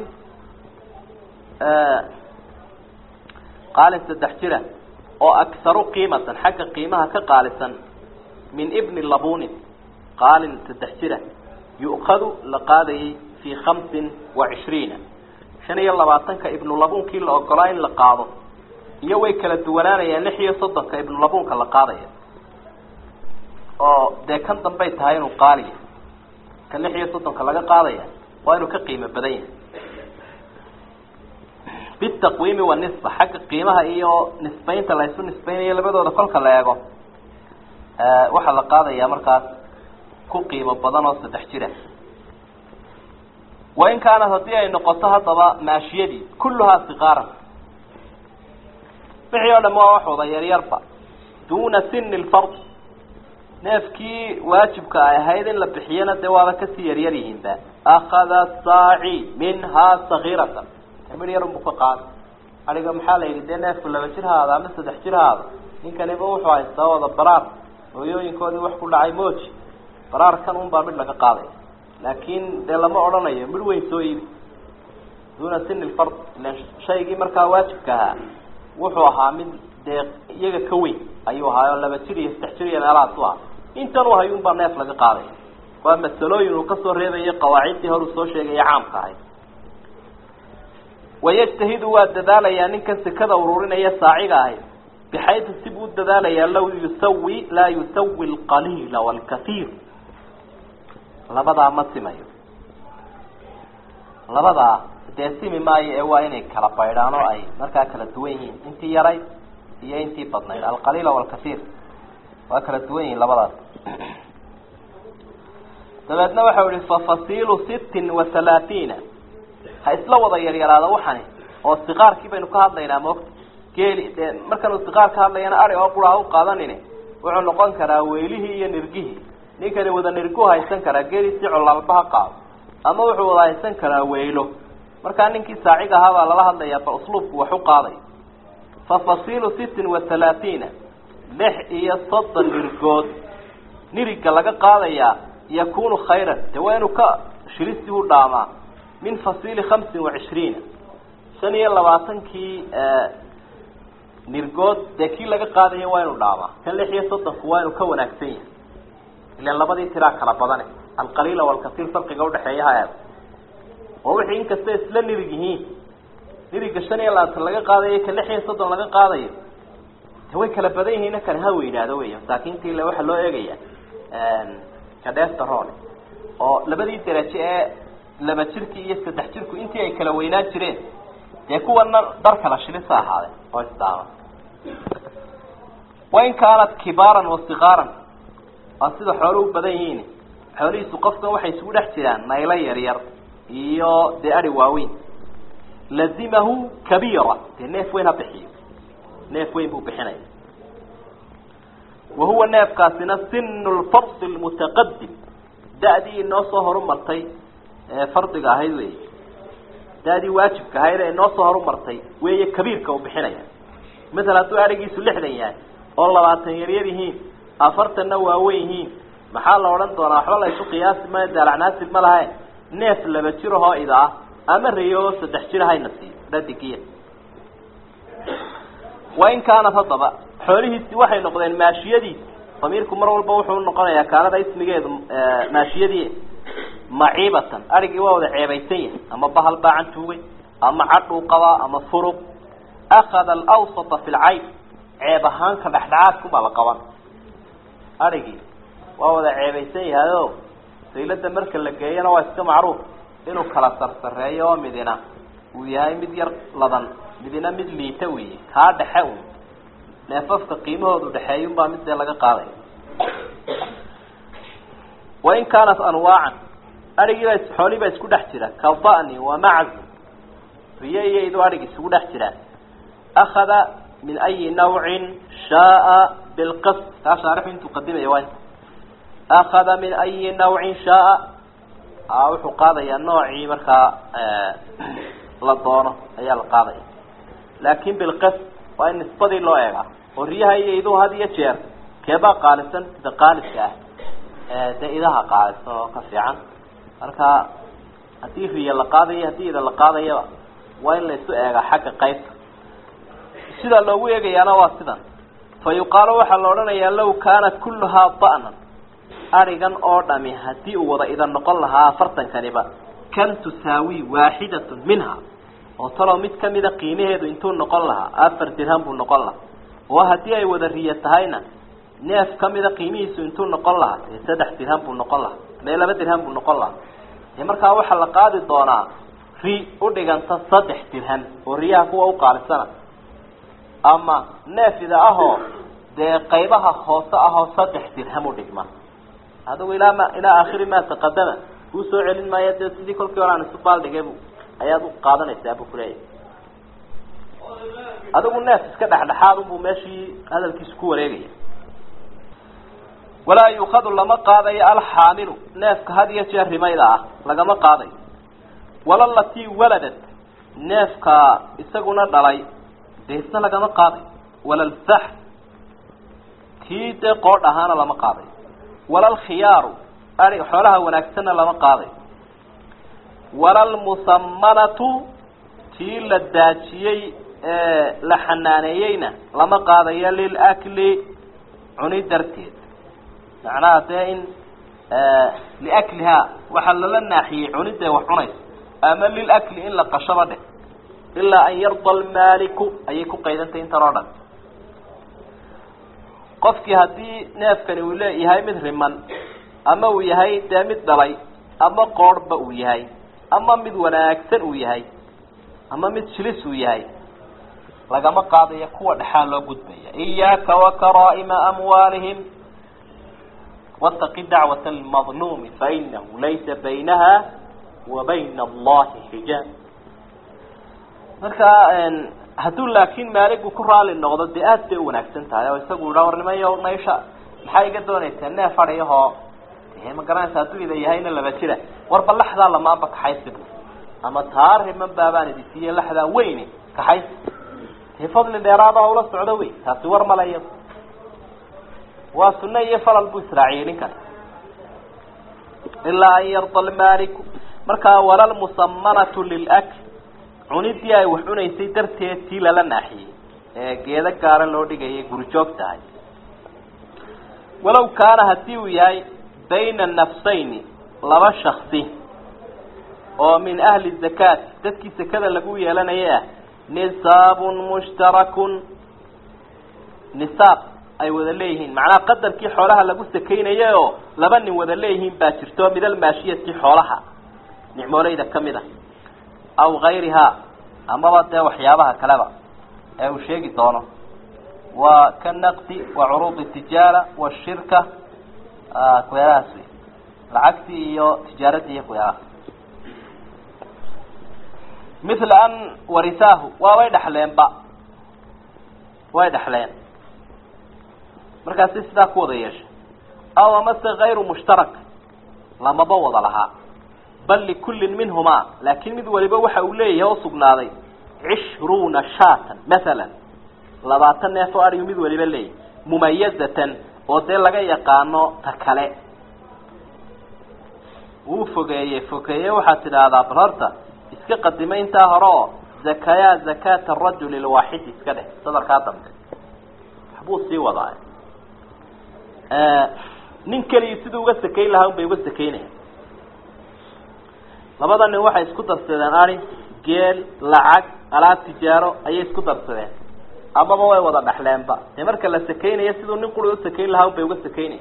qaalin saddex jira oo akharu qiimatan xagga qiimaha ka qaalisan min ibni labunin qaalin saddex jira yu'kadu la qaadayay fi khamsin wa cishriina shan iyo labaatanka ibnu labunkii la ogolaa in la qaado iyo way kala duwanaanayaan lix iyo soddonka ibnu labunka la qaadaya oo dee kan dambay tahay inuu qaaliya ka lix iyo soddonka laga qaadaya waa inuu ka qiimo badan yahay bitaqwiimi wanisba xagga qiimaha iyo nisbaynta la isu nisbaynayo labadooda kolka la eego waxaa la qaadayaa markaas ku qiimo badan oo saddex jira wain kaanat haddii ay noqoto haddaba maashiyadii kulluhaa siqaaran wixii oo dham waa wax wada yaryarba duuna sini lfard neefkii waajibka ay ahayd in la bixiyana dee waaba kasii yaryar yihiinba akada saaci minhaa sagiiratan mid yar unbu ka qaada adiga maxaa la yidhi dee neefku laba jir haada ama saddex jir haada ninkaniba wuxuu haystaa wada baraar hooyooyinkoodii wax ku dhacay mooji baraarkan un baa mid laga qaadaya laakin dee lama odhanayo mid weyn soo iibi duuna sini lfard ilan shaygii markaa waajibka ahaa wuxuu ahaa mid dee iyaga ka weyn ayuu ahaa oo laba jir iyo saddex jir iyo meelahaas u ah intan u hayun baa neef laga qaadaya waa masalooyin uu kasoo reebayo qawaaciddii hor uu soo sheegaya caamka ahayd wayajtahidu waa dadaalayaa ninkan sekada ururinaya saaciga ahayd bixaydu si buu dadaalayaa law yusawi laa yusawi alqaliila waalkaiir labadaa ma simayo labadaa dee simi maayo ee waa inay kala baydhaan oo ay markaa kala duwan yihiin intii yarayd iyo intii badnayd alqaliila waalkaiir waa kala duwan yihiin labadaas dabeedna waxau ihi fafasiilu sittin wa halaatiina ha isla wada yaryaraada waxani oo siqaarkii baynu ka hadlaynaa moogta geeli dee markanuu siqaar ka hadlayana ari oo qura ha u qaadanine wuxuu noqon karaa weylihii iyo nirgihii ninkani wada nirgu haysan karaa geeliisii colaalba ha qaado ama wuxuu wada haysan karaa weylo markaa ninkii saacig ahaa baa lala hadlayaa bal usluubku wax u qaaday fa fasiilu sittin wa halaatiina lix iyo soddon nirgood niriga laga qaadayaa yakunu khayran dee waa inuu ka shirisi u dhaamaa min fasiili hamsin wa cishriina shan iyo labaatankii nirgood dee kii laga qaadayo waa inuu dhaamaa kan lix iyo soddonku waa inuu ka wanaagsan yahay ilan labadii tiraa kala badane alqaliila walkasiir farqiga udhexeeya ha eeg oo wixii inkasta isla nirig yihiin niriga shan iyo labaatan laga qaadayo ka lix iyo soddon laga qaadayo de way kala badan yihiin kale ha weynaado wey masaakiintii le waxaa loo eegaya kadhesterone oo labadii derajo ee laba jirki iyo saddex jirku intii ay kala weynaan jireen dee kuwana dar kala shilisa ahaadeen oo isdaama wain kaanat kibaaran wa sikaaran waa sida xoolo u badan yihiin xoolihiisu qofkan waxay isugu dhex jiraan naylo yaryar iyo dee ari waaweyn lazimahu kabiira dee neef weyn ha bixiyo neef weyn buu bixinaya wa huwa neefkaasina sinu lfardi lmutaqadim da-dii inoo soo horumartay ee fardiga ahayd wey da-dii waajibka ahayd ee inoo soo horumartay weeye kabiirka uu bixinaya masala hadduu arigiisu lixdan yahay oo labaatan yaryar yihiin afartanna waaweyn yihiin maxaa la odhan doonaa waxba la isu qiyaasi maayo daalacnaasib ma lahae neef laba jir ahoo ida ah ama reyo oo saddex jir hayna siiyo dhadigiya wain kaanat haddaba xoolihiisi waxay noqdeen maashiyadiisi damiirku mar walba wuxuu noqonayaa kaanada ismigeedu maashiyadii maciibatan arigii waa wada ceebaysan yahay ama bahal baacan tuugay ama cadhuu qabaa ama furub akada alawsata fi lcayb ceeb ahaanka dhexdhexaadkubaa la qaban arigii waa wada ceebaysan yahay o saylada marka la geeyana waa iska macruuf inuu kala sarsareeyo oo midina uu yahay mid yar ladan midina mid liita wey kaa dhexe un neefafka qiimahoodu dhexeeyunbaa mid dee laga qaadaya wain kaanat anwaacan arigiiba xoolihiibaa isku dhex jira ka da'ni wa maczi riyo iyo iduu arig isugu dhex jiraan akada min ayi nawcin shaaa bilqist kaa shaarixu intuu qadimaya waa inta akada min ayi nawcin shaaa wuxuu qaadayaa noocii markaa la doono ayaa la qaadaya laakin bilqist waa in nisbadii loo eegaa oo riyaha iyo iduhu had iyo jeer keebaa qaalisan sida qaaliska ah dee idaha qaalisan oo ka fiican marka haddii riya la qaadayo haddii ida la qaadayaba waa in la isu eegaa xagga qaybta sidaa loogu eegayaana waa sidan fa yuqaalu waxaa la odhanayaa law kaana kulluhaa da'nan arigan oo dhami haddii uu wada idan noqon lahaa afartankaniba kan tusaawi waaxidatun minha oo talow mid kamida qiimaheedu intuu noqon lahaa afar dirham buu noqon lahaa oo haddii ay wada riya tahayna neef kamida qiimihiisu intuu noqon lahaa dee saddex dirham buu noqon lahaa mee laba dirham buu noqon lahaa dee markaa waxaa la qaadi doonaa ri udhiganta saddex dirham oo riyaha kuwa uqaalisana ama neefida ahoo dee qaybaha hoose ahoo saddex dirham udhigma adigu ilaa ma ilaa aakhiri ma taqadama kuu soo celin maayo dee sidii kolkii hore aan isu baaldhigay bu ayaad u qaadanaysaa buu kuleeyahay adigu neef iska dhexdhexaad unbuu meeshii hadalkiisu ku wareegaya walaa yuukadu lama qaadayo alxaamilu neefka had iyo jeer rimayda ah lagama qaadayo wala latii waladad neefka isaguna dhalay dee isna lagama qaadayo wala lfax kii dee qoodh ahaana lama qaadayo wala lkhiyaaru ai xoolaha wanaagsanna lama qaadayo wala lmusamanatu tii la daajiyey ee la xanaaneeyeyna lama qaadayo lilakli cuni darteed macnaha dee in liaklihaa waxaa lala naaxiyey cuniday wax cunaysa ama lilakli in la qashaba dheh ilaa an yarda almaaliku ayay ku qaydantay intan oo dhan qofkii haddii neefkani uu leeyahay mid riman ama uu yahay dee mid dhalay ama qoorhba uu yahay ama mid wanaagsan uu yahay ama mid jilis uu yahay lagama qaadayo kuwa dhexaa loo gudbaya iyaaka wakaraa'ima amwaalihim wataqi dacwata almadluumi fainahu laysa baynaha wa bayna allahi xijaab marka hadduu laakiin maaligu ku raali noqdo dee aad bay u wanaagsan tahay oo isagu idhaa war nimayo naysha maxaa iga doonaysaa neef adhiyahoo ma garanaysa hadduu ida yahayna laba jira warba laxdaa lamaanba kaxaysi bu ama taa riman baabaan idi siiye laxdaa weyne kaxaysi dee fadli dheeraada ula socdo wey taasi war male iyado waa sunne iyo falal buu israaciyey ninkan ilaa an yarda almaaliku markaa wala lmusamanatu lilakl cunidii ay wax cunaysay darteed tii lala naaxiyey ee geedo gaara loo dhigayay gurijoog tahay walow kaana haddii uu yahay bayna nafsayni laba shaksi oo min ahli zakaati dadkii sekada lagu yeelanayay ah nisaabun mushtarakun nisaab ay wada leeyihiin macnaha qadarkii xoolaha lagu sakaynayay oo laba nin wada leeyihiin baa jirto min almaashiyati xoolaha nicmooleyda kamid a aw gayrihaa amaba dee waxyaabaha kaleba ee uu sheegi doono waa ka naqdi wa curuudi tijaara washirka kuyaalahaas wey lacagtii iyo tijaaradii iyo kuyaalaha mithla an warisaahu waa way dhexleenba way dhexleen markaasi sidaa ku wada yeeshay aw amase kayru mushtarak lamaba wada lahaa bal likullin minhumaa laakin mid waliba waxa uu leeyahay oo sugnaaday cishruuna shaatan mathalan labaatan neef oo adhigu mid waliba leeyahay mumayazatan oo dee laga yaqaano ta kale wuu fogeeyey fogeeye waxaad tidhaahdaa bal horta iska qadimay intaa hore oo zakayaa zakata arajuli lwaaxidi iska dheh sadarkaa dambe waxbuu sii wadaa nin keligii siduu uga sakayn lahaa un bay uga sakaynaya labada nin waxay isku darsadeen ari geel lacag alaab tijaaro ayay isku darsadeen amaba way wada dhexleenba dee marka la sakaynayo siduu nin quri u sakayn lahaa un bay uga sakaynaya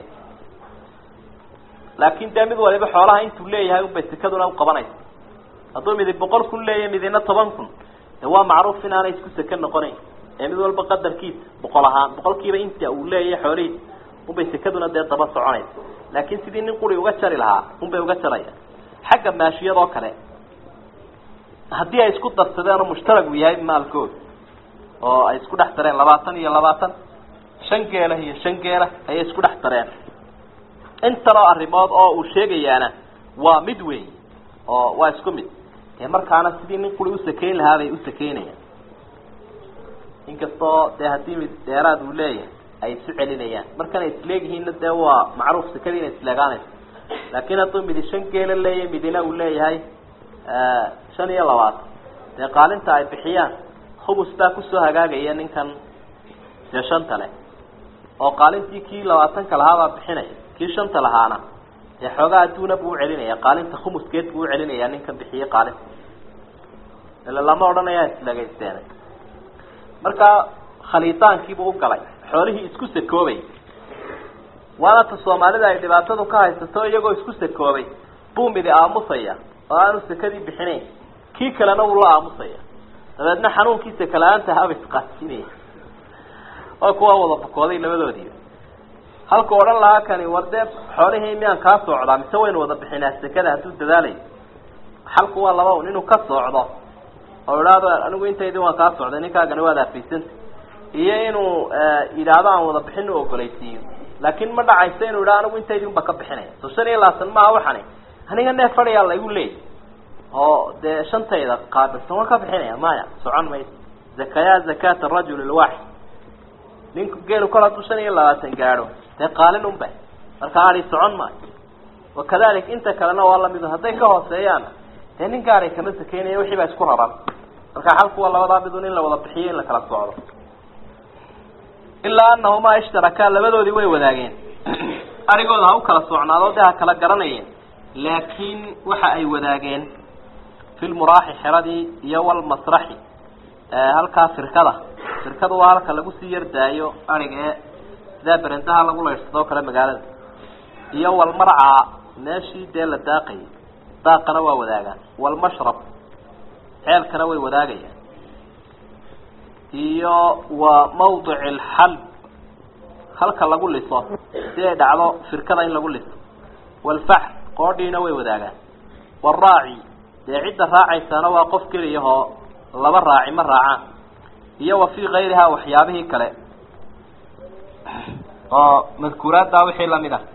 laakin dee mid waliba xoolaha intuu leeyahay unbay sekaduna uqabanaysa hadduu midi boqol kun leeyahay midina toban kun de waa macruuf inaanay isku seke noqonayn ee mid walba qadarkiisa boqol ahaan boqolkiiba inta uu leeyahay xoolihiisa unbay sekaduna dee daba soconaysa laakin sidii nin quri uga jari lahaa unbay uga jaraya xagga maashiyadoo kale haddii ay isku darsadeen oo mushtarag uu yahay maalkooda oo ay isku dhex dareen labaatan iyo labaatan shan geela iyo shan geela ayay isku dhex dareen intanoo arrimood oo uu sheegayaana waa mid weey oo waa isku mid dee markaana sidii nin quri usakayn lahaa bay usakeynayaan inkastoo dee haddii mid dheeraad uu leeyahay ay isu celinayaan markanay isleegyihiinna dee waa macruuf sakadii inay isleegaanayso laakin hadduu midi shan geela leeyahay midina uu leeyahay shan iyo labaatan dee qaalinta ay bixiyaan khubus baa kusoo hagaagaya ninkan dee shanta leh oo qaalintii kii labaatanka lahaabaa bixinaya kii shanta lahaana dee xoogaa adduuna buu ucelinaya qaalinta khumuskeed buu ucelinaya ninkan bixiyey qaalinta ila lama odhanayaa isleegaysteena marka khaliitaankiibuu ugalay xoolihii isku sakoobay waana ta soomaalida ay dhibaatadu ka haysato iyagoo isku sakoobay buu midi aamusaya oo aanu sakadii bixinayn kii kalena wuu la aamusaya dabeedna xanuunkii sakala-aanta haba isqaasinaya waa kuwa wada bukooday labadoodiiba halku odhan lahaa kani war dee xoolihii miyaan kaa socdaa mise waynu wada bixinaa sekada hadduu dadaalayo xalku waa laba un inuu ka socdo oo idhaahdo anigu intaydii waan kaa socday ninkaagani waad afaysanta iyo inuu yidhaahdo aan wada bixin u ogolaysiiyo laakin ma dhacayso inuu yidhahdo anigu intaydii unba ka bixinaya so shan iyo labaatan maaha waxani aniga neef fadhiyaa laygu leeyay oo dee shantayda qaabilsan waan ka bixinaya maya socon mayso zakaya zakata rajul lwaaxid ninku geelu kol hadduu shan iyo labaatan gaadho dee qaalin unba marka adi socon maayo wakadalik inta kalena waa lamidu hadday ka hooseeyaan dee nin gaaray kama sakeynaya wixii baa isku raran marka xalku waa labadaa midun in la wada bixiyo in la kala socdo ilaa anahumaa ishtarakaa labadoodii way wadaageen arigooda ha u kala socnaado dee ha kala garanayeen laakiin waxa ay wadaageen fi lmuraaxi xeradii iyo walmasraxi halkaa firkada firkadu waa halka lagu sii yardaayo ariga ee sidaa berendaha lagu laydhsadoo kale magaalada iyo walmarcaa meeshii dee la daaqayay daaqana waa wadaagaan walmashrab ceelkana way wadaagayaan iyo wa mawdic alxalb halka lagu liso si ay dhacdo firkada in lagu liso walfaxr qoodhiina way wadaagaan walraaci dee cidda raacaysaana waa qof keliyahoo laba raaci ma raacaan iyo wa fii kayrihaa waxyaabihii kale oo madkuuraaddaa wixii lamid ah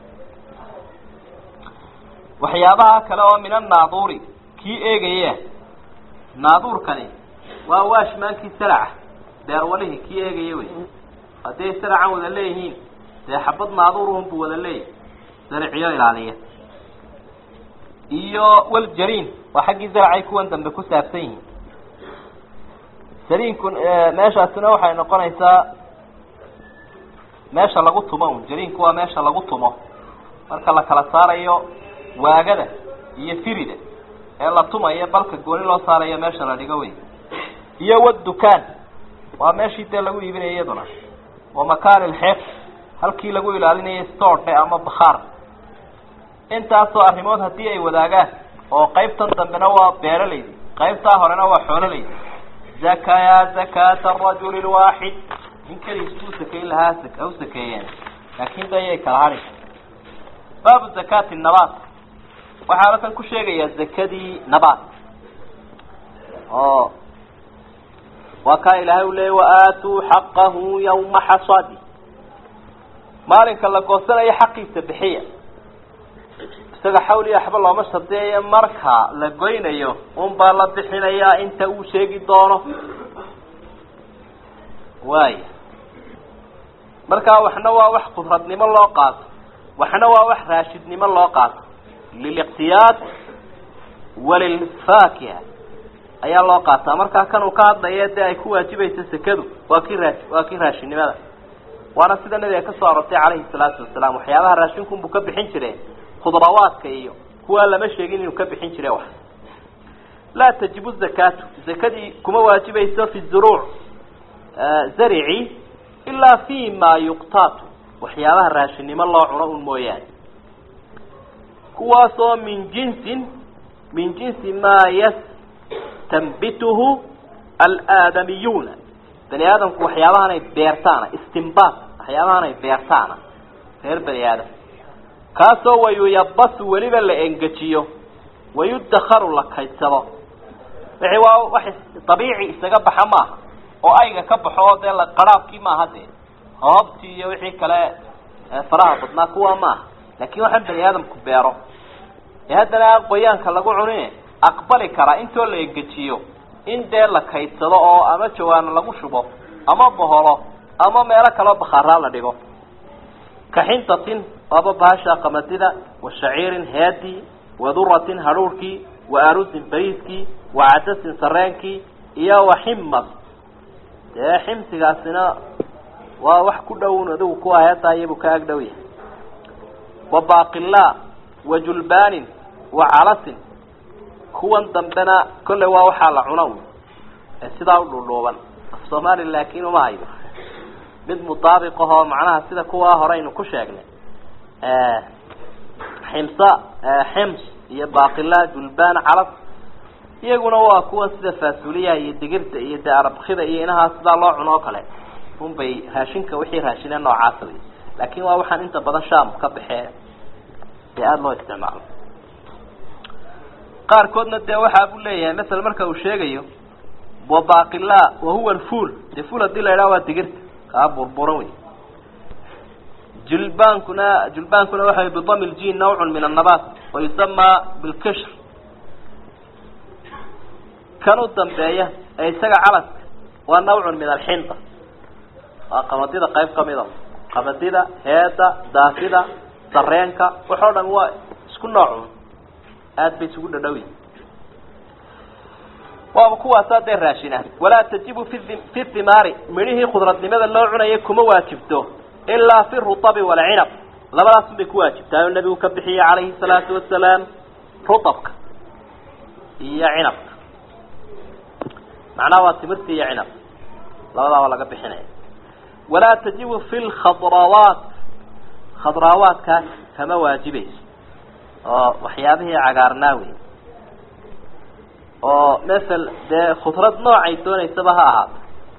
waxyaabaha kale oo min annaaduuri kii eegaya naaduurkani waa waashmaankii saraca beerwalihii kii eegaya wey hadday saracan wada leeyihiin dee xabad naaduurunbuu wada leeyahy sariciyo ilaaliya iyo waljariin waa xaggii zaracay kuwan dambe ku saabsan yihiin jariinku meeshaasina waxay noqonaysaa meesha lagu tumo un jariinku waa meesha lagu tumo marka la kala saarayo waagada iyo firida ee la tumayo balka gooni loo saarayo meesha la dhigo wey iyo wadukaan waa meeshii dee lagu iibinaya iyaduna wa makaani lxeef halkii lagu ilaalinayay stoordhe ama bakhaar intaasoo arrimood haddii ay wadaagaan oo qaybtan dambena waa beeralaydi qaybtaa horena waa xoololaydi zakaya zakata arajuli lwaaxid in keligiis uu sakeyn lahaa ha u sakeeyeen laakin dayay kala hadhi baabu zakati nabaat waxaa halkan ku sheegayaa zakadii nabaat oo waa kaa ilaahay u leeyay waaatuu xaqahu yawma xasadi maalinka la goosanayo xaqiisa bixiya isaga xawli waxba looma shadeeyo marka la goynayo unbaa la bixinayaa inta uu sheegi doono waaya markaa waxna waa wax qudradnimo loo qaato waxna waa wax raashidnimo loo qaato liliqtiyaad walilfaakiha ayaa loo qaataa markaa kan uu ka hadlaya dee ay ku waajibayso sekadu waa kii raa waa kii raashinnimada waana sida nabiga kasoo arortay calayhi salaatu wasalaam waxyaabaha raashinkunbuu ka bixin jire khudrawaadka iyo kuwaa lama sheegin inuu ka bixin jire wax laa tajibu zakaatu zakadii kuma waajibayso fi zuruuc zarici ilaa fi ma yuqtaatu waxyaabaha raashinnimo loo cuno un mooyaane kuwaasoo min jinsin min jinsi maa yastanbituhu alaadamiyuuna bani aadamku waxyaabahan ay beertaana istimbaat waxyaabahan ay beertaana reer bani aadam kaasoo wayuyabasu weliba la engejiyo wayudakaru la kaydsado wixii waa wax dabiici isaga baxa maaha oo ayga ka baxo oo dee la qaraabkii maaha dee hoobtii iyo wixii kale faraha badnaa kuwa maaha laakin waxaan bani aadamku beero ee haddana qoyaanka lagu cunine aqbali karaa intoo la engejiyo in dee la kaydsado oo ama jawaano lagu shubo ama boholo ama meelo kaleo bakhaaraa la dhigo kaxintatin waaba bahasha qamadida wa shaciirin headii wa duratin hadhuurkii wa arusin bariiskii wa cadasin sareenkii iyo wa ximas dee ximsigaasina waa wax ku dhown adigu kuwa heetaa iyabuu ka ag dhow yahay wa baaqilaa wa julbaanin wa calasin kuwan dambena kolley waa waxaa la cuna ee sidaa u dhuudhuuban af soomaali laakin uma hayo mid mutaabiq ahoo macnaha sida kuwaa hore aynu ku sheegnay ximsa xims iyo baqila julbaan calaf iyaguna waa kuwa sida faasuliyaha iyo digirta iyo de arabkida iyo inahaa sidaa loo cuno oo kale unbay raashinka wixii raashine noocaasa wey laakin waa waxaan inta badan sham ka baxee dee aada loo isticmaalo qaarkoodna dee waxaa buu leeyahay masala marka uu sheegayo wabaqila wahuwa alfuul dee fuul hadii la idhaha waa digirta kaa burburan wey julbaankuna julbaankuna waxa bidami ljin nawcun min annabat wayusama bilkishr kan u dambeeya ee isaga calaska waa nawcun min alxinda waa qamadida qayb kamida qamadida heeda daafida sareenka waxoo dhan waa isku noocun aada bay isugu dhadhowi waaba kuwaasaa dee raashina walaa tajibu fi fi thimaari midhihii khudradnimada loo cunayay kuma waajibto ilaa fi rutabi walcinab labadaasun bay ku waajibtaa oo nabigu ka bixiyey calayhi salaatu wasalaam rutabka iyo cinabka macnaha waa timirta iyo cinab labadaaba laga bixinaya walaa tajibu fi lkhadrawaat khadrawaatkaas kama waajibayso oo waxyaabihii cagaarnaa wey oo masel dee khudrad noocay doonaysaba ha ahaato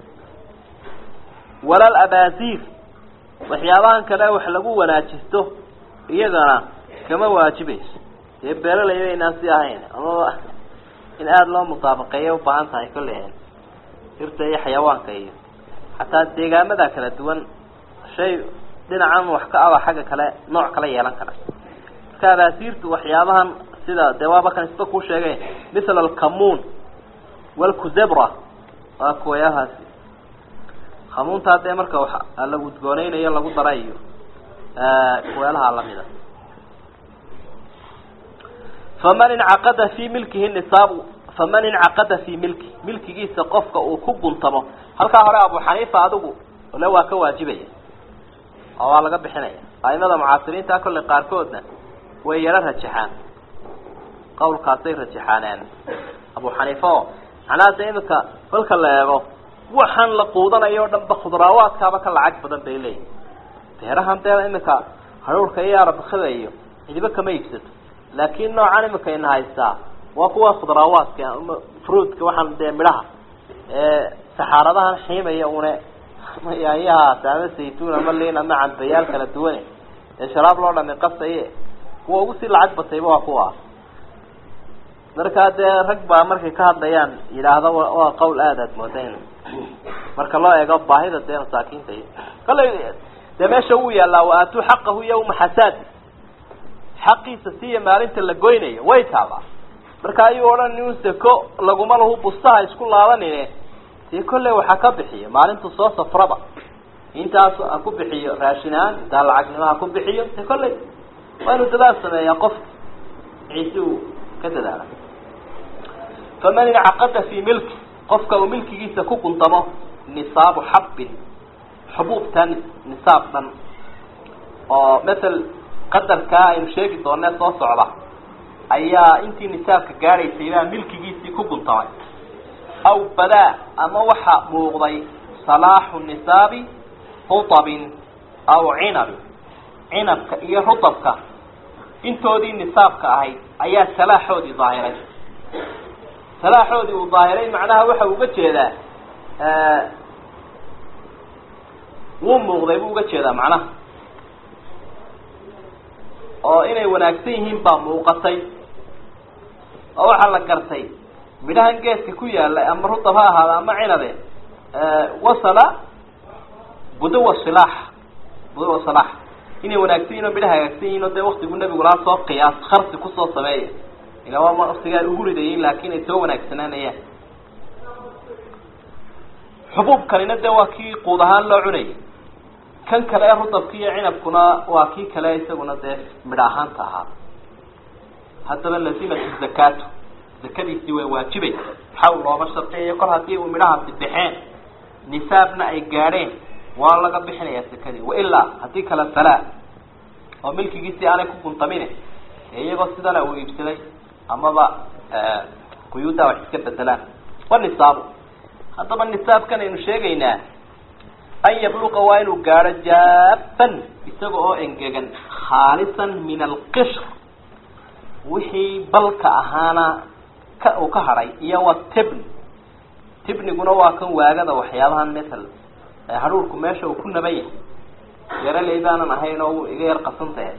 walal abaasiir waxyaabahan kale wax lagu wanaajisto iyagana kama waajibayso dee beeralayda inaan si ahayn amaba in aada loo mutaabaqeeya ubaahan tahay kolley hirta iyo xayawaanka iyo xataa deegaamada kala duwan shay dhinacan wax ka aba xagga kale nooc kala yeelan kara marka abaasiirtu waxyaabahan sida dee waaba kan isba kuu sheegay misl alkamuun walkuzebra waa kuwayahaasi kamuuntaa dee marka wa la gudgooneynayo lagu dara iyo kuweelaha lamida faman incaqada fi milkihi nisaabu faman incaqada fi milki milkigiisa qofka uu ku guntamo halkaa hore abu xaniifa adigu ole waa ka waajibaya oo waa laga bixinaya aimada mucaasiriinta kolley qaarkoodna way yaro rajaxaan qawlkaasay rajaxaaneen abu xaniifa oo macnaha de imika kolka la eego waxaan la quudanayo o dhan ba khudraawaadkaaba ka lacag badan bay leeyihin beerahan dee imika haruurka iyo arabakada iyo cidiba kama iibsato laakin noocan imika ina haystaa waa kuwa khudraawaadka ama fruitka waxaan dee midhaha ee saxaaradahan xiimaya une ama yaanyahaas ama saytuun ama liin ama cambayaal kala duwane ee sharaab loo dhami qasaye kuwa ugu sii lacag batayba waa kuwa markaa dee rag baa markay ka hadlayaan yidhaahda waa qawl aada aad mooda in marka loo eego baahida dee masaakiinta iyo kallay dee meesha wuu yaallaa wa aatuu xaqahu yawma xasaadi xaqiisa siiya maalinta la goynayo way taabaa marka ayuu odhan in seko laguma lahu bustaha isku laabanine dee kolley waxaa ka bixiyo maalintu soo safraba intaas ha ku bixiyo raashinaan intaa lacagnimo ha ku bixiyo dee kolley waa inuu dadaal sameeyaa qof ciise uu ka dadaala faman incaqada fi milki qofka uu milkigiisa ku guntamo nisaabu xabbin xubuubta nisaab dhan oo matal qadarkaa aynu sheegi doonee soo socda ayaa intii nisaabka gaadhaysay baa milkigiisii ku guntamay aw badaa ama waxa muuqday salaaxu nisaabi rutabin aw cinabin cinabka iyo rutabka intoodii nisaabka ahayd ayaa salaaxoodii daahiray salaaxoodii uu daahiray macnaha waxa uga jeedaa wuu muuqday buu uga jeedaa macnaha oo inay wanaagsan yihiin baa muuqatay oo waxaa la gartay midhahan geedka ku yaalay ama rutab ha ahaada ama cinabe wasala budawa silaax budawa silaax inay wanaagsan yihin oo midhaha hagaagsan yihin oo dee waktigu nabigu laha soo qiyaas kharsi kusoo sameeya ila waa waktigaa ugu ridayin laakin ay soo wanaagsanaanayaan xubuubkanina dee waa kii quud ahaan loo cunayay kan kale ee rutabka iyo cinabkuna waa kii kale isaguna dee midho ahaanta ahaa haddaba lazimatu zakaatu zakadiisii way waajibay xawl looma sharciyayo kol haddii uu midhahaasi baxeen nisaabna ay gaadheen waa laga bixinayaa zakadii wailaa haddii kale falaa oo milkigiisii aanay ku guntamine ee iyagoo sidana uu iibsaday amaba quyuuddaa wax iska bedelaan wa nisaabu haddaba nisaabkan aynu sheegaynaa an yabluqa waa inuu gaadho jaafan isaga oo engegan khaalisan min alqishr wixii balka ahaana ka uu ka hadhay iyo wa tibn tibniguna waa kan waagada waxyaabahan metal hadhuurku meesha uu ku naban yahay yaraley baanan ahayn oo iga yar qasantahe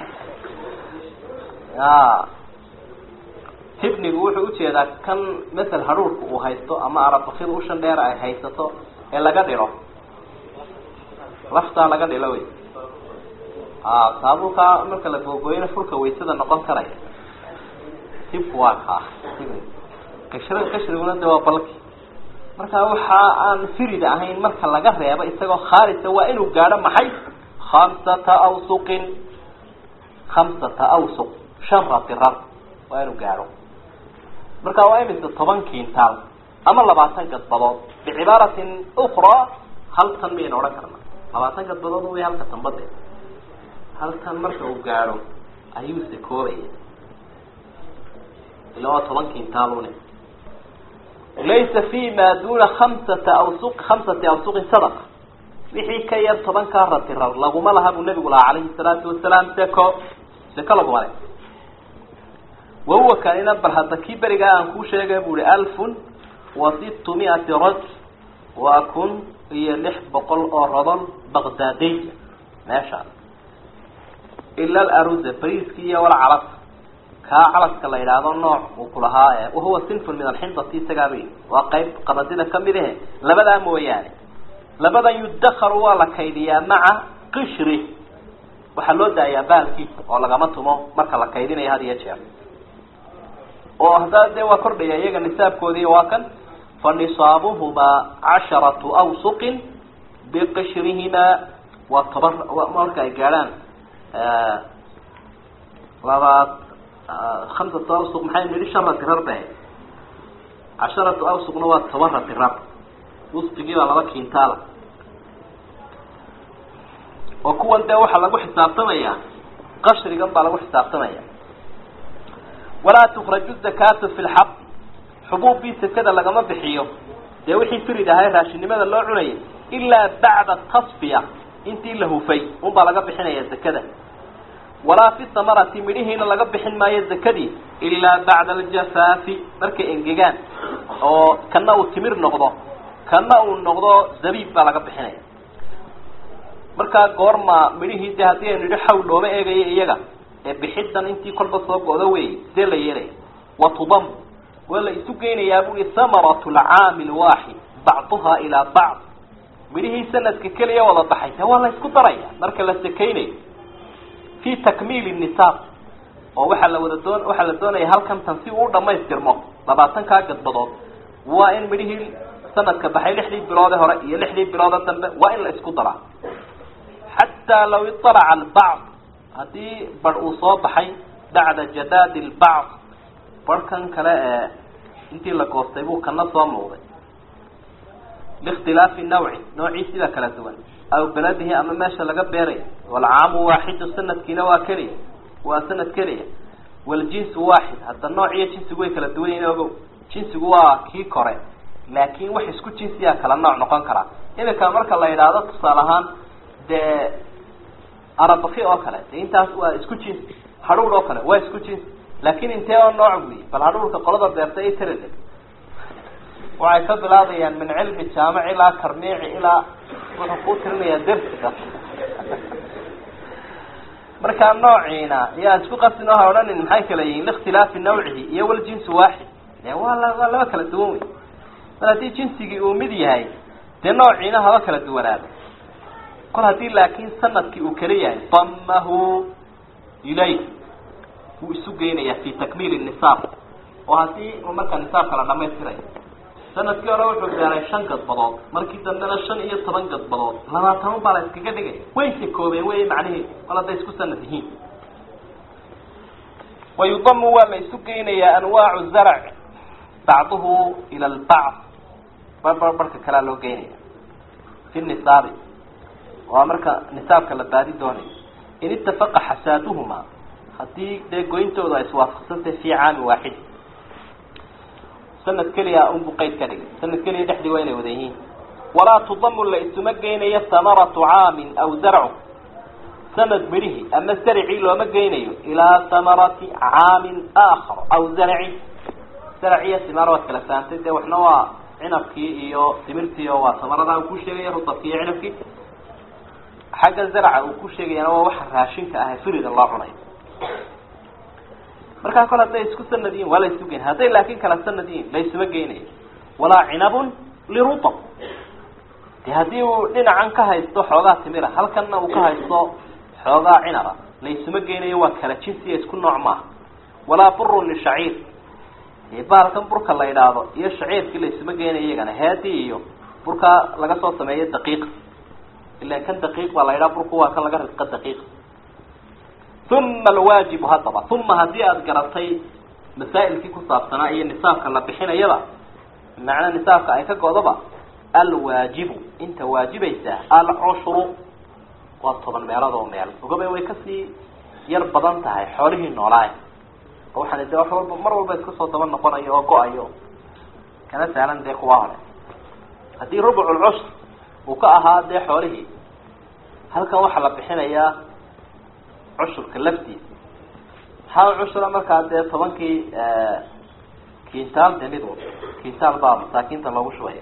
ya tibnigu wuxuu ujeedaa kan masel hadhuurka uu haysto ama arabakida ushan dheer ay haysato ee laga dhiro laftaa laga dhilo wey a saabukaa marka la googoyna furka waysada noqon karaya tibku waa kaa tibni qashri qashriguna de waa balki marka waxa aan firida ahayn marka laga reebo isagoo khaalisa waa inuu gaadho maxay khamsata awsuqin khamsata awsuq shan ratirar waa inuu gaadho marka waa imise toban kintaal ama labaatan gadbadood bicibaaratin ukraa hal tan miyayna odhan karna labaatan gadbadood way halka tanbade hal tan marka uu gaadho ayuu sakoobaya ila waa toban kintaalune laysa fi ma duna hamsata awsuq khamsati awsuqin sadaqa wixii ka yar tobankaa ratirar laguma laha buu nabigu lahaa calayhi salaatu wasalaam seko seko laguma le wahuwa kanina bal hadda kii berigaa aan kuu sheegay bu uhi alfun wa sittu miati raj waa kun iyo lix boqol oo rodol baqdaadiy meeshaas ila alaruza bariiski iyo wala calas kaa calaska la yidhaahdo nooc uu ku lahaa wahuwa sinfun min alxindati isagaaba waa qayb qamadida kamid ahe labadaa mooyaane labadan yudakaru waa la kaydiyaa maca qishri waxaa loo daayaa baalkiisa oo lagama tumo marka la kaydinayo had iyo jeer oo haddaa dee waa kordhaya iyaga nisaabkoodii waa kan fa nisaabuhumaa casharatu awsuqin biqishrihimaa waa toban marka ay gaadhaan labaad hamsatu awsuq maxay nidhi shan ratirar ba casharatu awsuqna waa toban ratirar wusqigii baa laba kintaala oo kuwan dee waxaa lagu xisaabtamaya qashrigan baa lagu xisaabtamaya walaa tukraju zakaatu fi lxaq xubuubbii sekada lagama bixiyo dee wixii firid ahay raashinnimada loo cunayay ilaa bacda tasfiya intii la hufay unbaa laga bixinaya zakada walaa fi samarati midhihiina laga bixin maayo zakadii ilaa bacda aljafaafi markay engegaan oo kana uu timir noqdo kana uu noqdo zabiib baa laga bixinaya markaa goorma midhihii de haddii aynu idhi xawl looma eegayo iyaga ee bixidan intii kolba soo go'do wey see la yeelaya wa tudam waa la isu geynayaa bui samaratu lcaami lwaaxid bacduha ilaa bacd midhihii sanadka keliya wada baxay de waa la isku daraya marka la sekeynayo fi takmiili nisaab oo waxaa la wada doon waxaa la doonaya halkan tan si uu u dhamaystirmo labaatankaa gadbadood waa in midhihii sanadka baxay lixdii biloode hore iyo lixdii biloode dambe waa in la isku daraa xataa law iطalaca albacd haddii bar uu soo baxay bacda jadaadi lbacd barhkan kale ee intii la goostay buu kana soo muuqday likhtilaafi nawci noociisiba kala duwan aw beladihi ama meesha laga beerayo walcaamu waaxidu sanadkiina waa keliya waa sanad keliya waljinsu waaxid hadda nooc iyo jinsigu way kala duwan yihin ogow jinsigu waa kii kore laakin wax isku jinsiyaa kala nooc noqon karaa iminka marka la yidhaahdo tusaale ahaan dee arabaki oo kale de intaas waa isku jinsi hadhuur oo kale waa isku jinsi laakin intee oo nooc buyi bal hadhuurka qolada beerta i tirilig waxay ka bilaabayaan min cilmi jaamic ilaa karmiici ilaa wuxuu kuu tirinayaa dersiga markaa noociina yaa isku qasin oo ha odhanin maxay kala yihiin likhtilaafi nawcihi iyo waljinsu waaxid de waa la waa laba kala duwan wey mar haddii jinsigii uu mid yahay dee noociina haba kala duwanaado kol haddii laakin sanadkii uu kala yahay damahu ilayh wuu isu geynayaa fi takmiili nisaab oo haddii uu markaa nisaabka la dhamaystirayo sanadkii hore wuxuu beeray shan gadbadood markii dambena shan iyo toban gadbadood labaatan baa la iskaga dhigay way sakoobeen wey macniheedu mal hadday isku sanad yihiin wayudamu waa la isu geynayaa anwaacu zarc bacduhu ila lbacd barbar barka kalea loo geynaya fi nisaabi waa marka nisaabka la baadi doonayo in itafaqa xasaaduhuma haddii dee goyntooda ay iswaafaqsantahay fi caami waaxid sanad keliya unbu qayd ka dhigay sanad keliya dhexdii waa inay wada yihiin walaa tudamu la isuma geynayo hamaratu caamin aw zarcu sanad midhihii ama zarcii looma geynayo ilaa hamarati caamin aakhar aw zarci zarciyo simaar waad kala fahamtay dee waxna waa cinabkii iyo timirtii oo waa samaradaa uu ku sheegaya rudabkii iyo cinabkii xagga zarca uu ku sheegayana waa waxa raashinka ah firida loo cunayo markaa kole hadday isku sanad yihin waa la isu geyn hadday laakin kala sanad yihin la isuma geynayo walaa cinabun lirutab de haddii uu dhinacan ka haysto xoogaa timira halkanna uu ka haysto xoogaa cinaba la isuma geynayo waa kala jinsiya isku nooc maaha walaa burun lishaciir baalkan burka la idhaahdo iyo shaciirkii la isuma geynayo iyagana headii iyo burkaa laga soo sameeyo daqiiqa ilan kan daqiiq baa la yidhaha burku waa kan laga risqa daqiiqa uma alwaajibu haddaba uma haddii aada garatay masaa'ilkii ku saabsanaa iyo nisaabka la bixinayaba macnaa nisaabka ay ka go-daba alwaajibu inta waajibaysaa alcushru waa toban meelood oo meel ogaba way kasii yar badan tahay xoolihii noolaay oo waxaan de wax walba mar walba iska soo daba noqonayo oo go-ayo kana sahlan dee kuwa hore haddii rubculcushr uu ka ahaa dee xoolihii halkan waxaa la bixinayaa cushurka laftiisa maxaa cushura markaa dee tobankii kintaal de mid walba kintaal baa masaakiinta loogu shubaya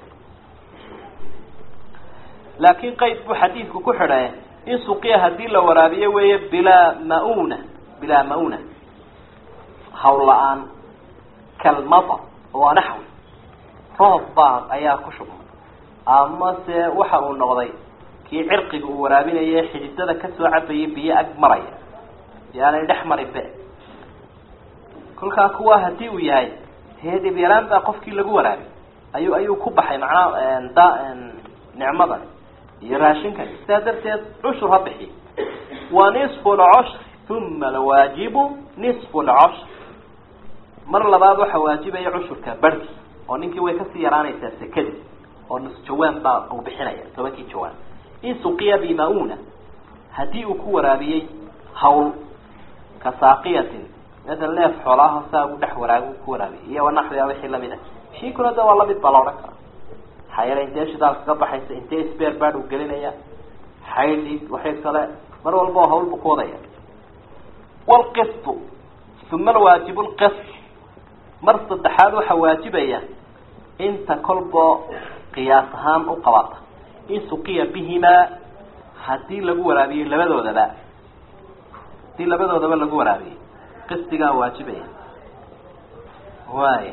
laakin qayd buu xadiidku ku xidhay in suqiya hadii la waraabiyo weeye bilaa mauna bilaa mauna hawl la-aan kalmadar waa naxwi roob baa ayaa ku shubmay ama se waxa uu noqday kii cirqiga uu waraabinaya xididada kasoo cabayay biyo ag maraya yaanay dhex marin be kolkaa kuwa hadii uu yahay hee dhibyaraan baa qofkii lagu waraabi ayuu ayuu ku baxay macnaa da nicmadan iyo raashinkan sidaa darteed cushur ha bixiy wa nisfu lcushr uma alwaajibu nisfu lcushr mar labaad waxa waajibaya cushurka barhki oo ninkii way kasii yaraanaysaa sekadii oo nus jawaan baa uu bixinaya tobankii jawaan in suqiya bimauna hadii uu ku waraabiyey hawl ka saaqiyatin masala neef xoolaha saa u dhex waraag ku waraabiyay iyo wanaxwiya wixii lamid ah shiikuna de waa lamid baa la odhan karaa maxaa yeele intee shidaal kaga baxaysa intee sbeer baad uu gelinaya xaydhi waxay kale mar walba oo hawl buu ku wadaya wlqistu uma alwaajibu lqist mar saddexaad waxaa waajibaya inta kolbo qiyaas ahaan u qabata in suqiya bihimaa hadii lagu waraabiyey labadoodaba hadii labadoodaba lagu waraabiyey qistigaa waajibaya waay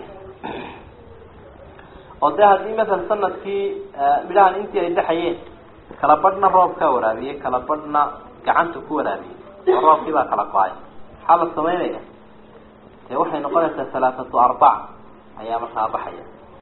oo de haddii masala sanadkii midhahan intii ay dhexayeen kala badhna roobkaa waraabiyey kala badhna gacanta ku waraabiyey oo roobkii baa kala go-ay maxaa la samaynaya dee waxay noqonaysaa halaathatu arbac ayaa markaa baxaya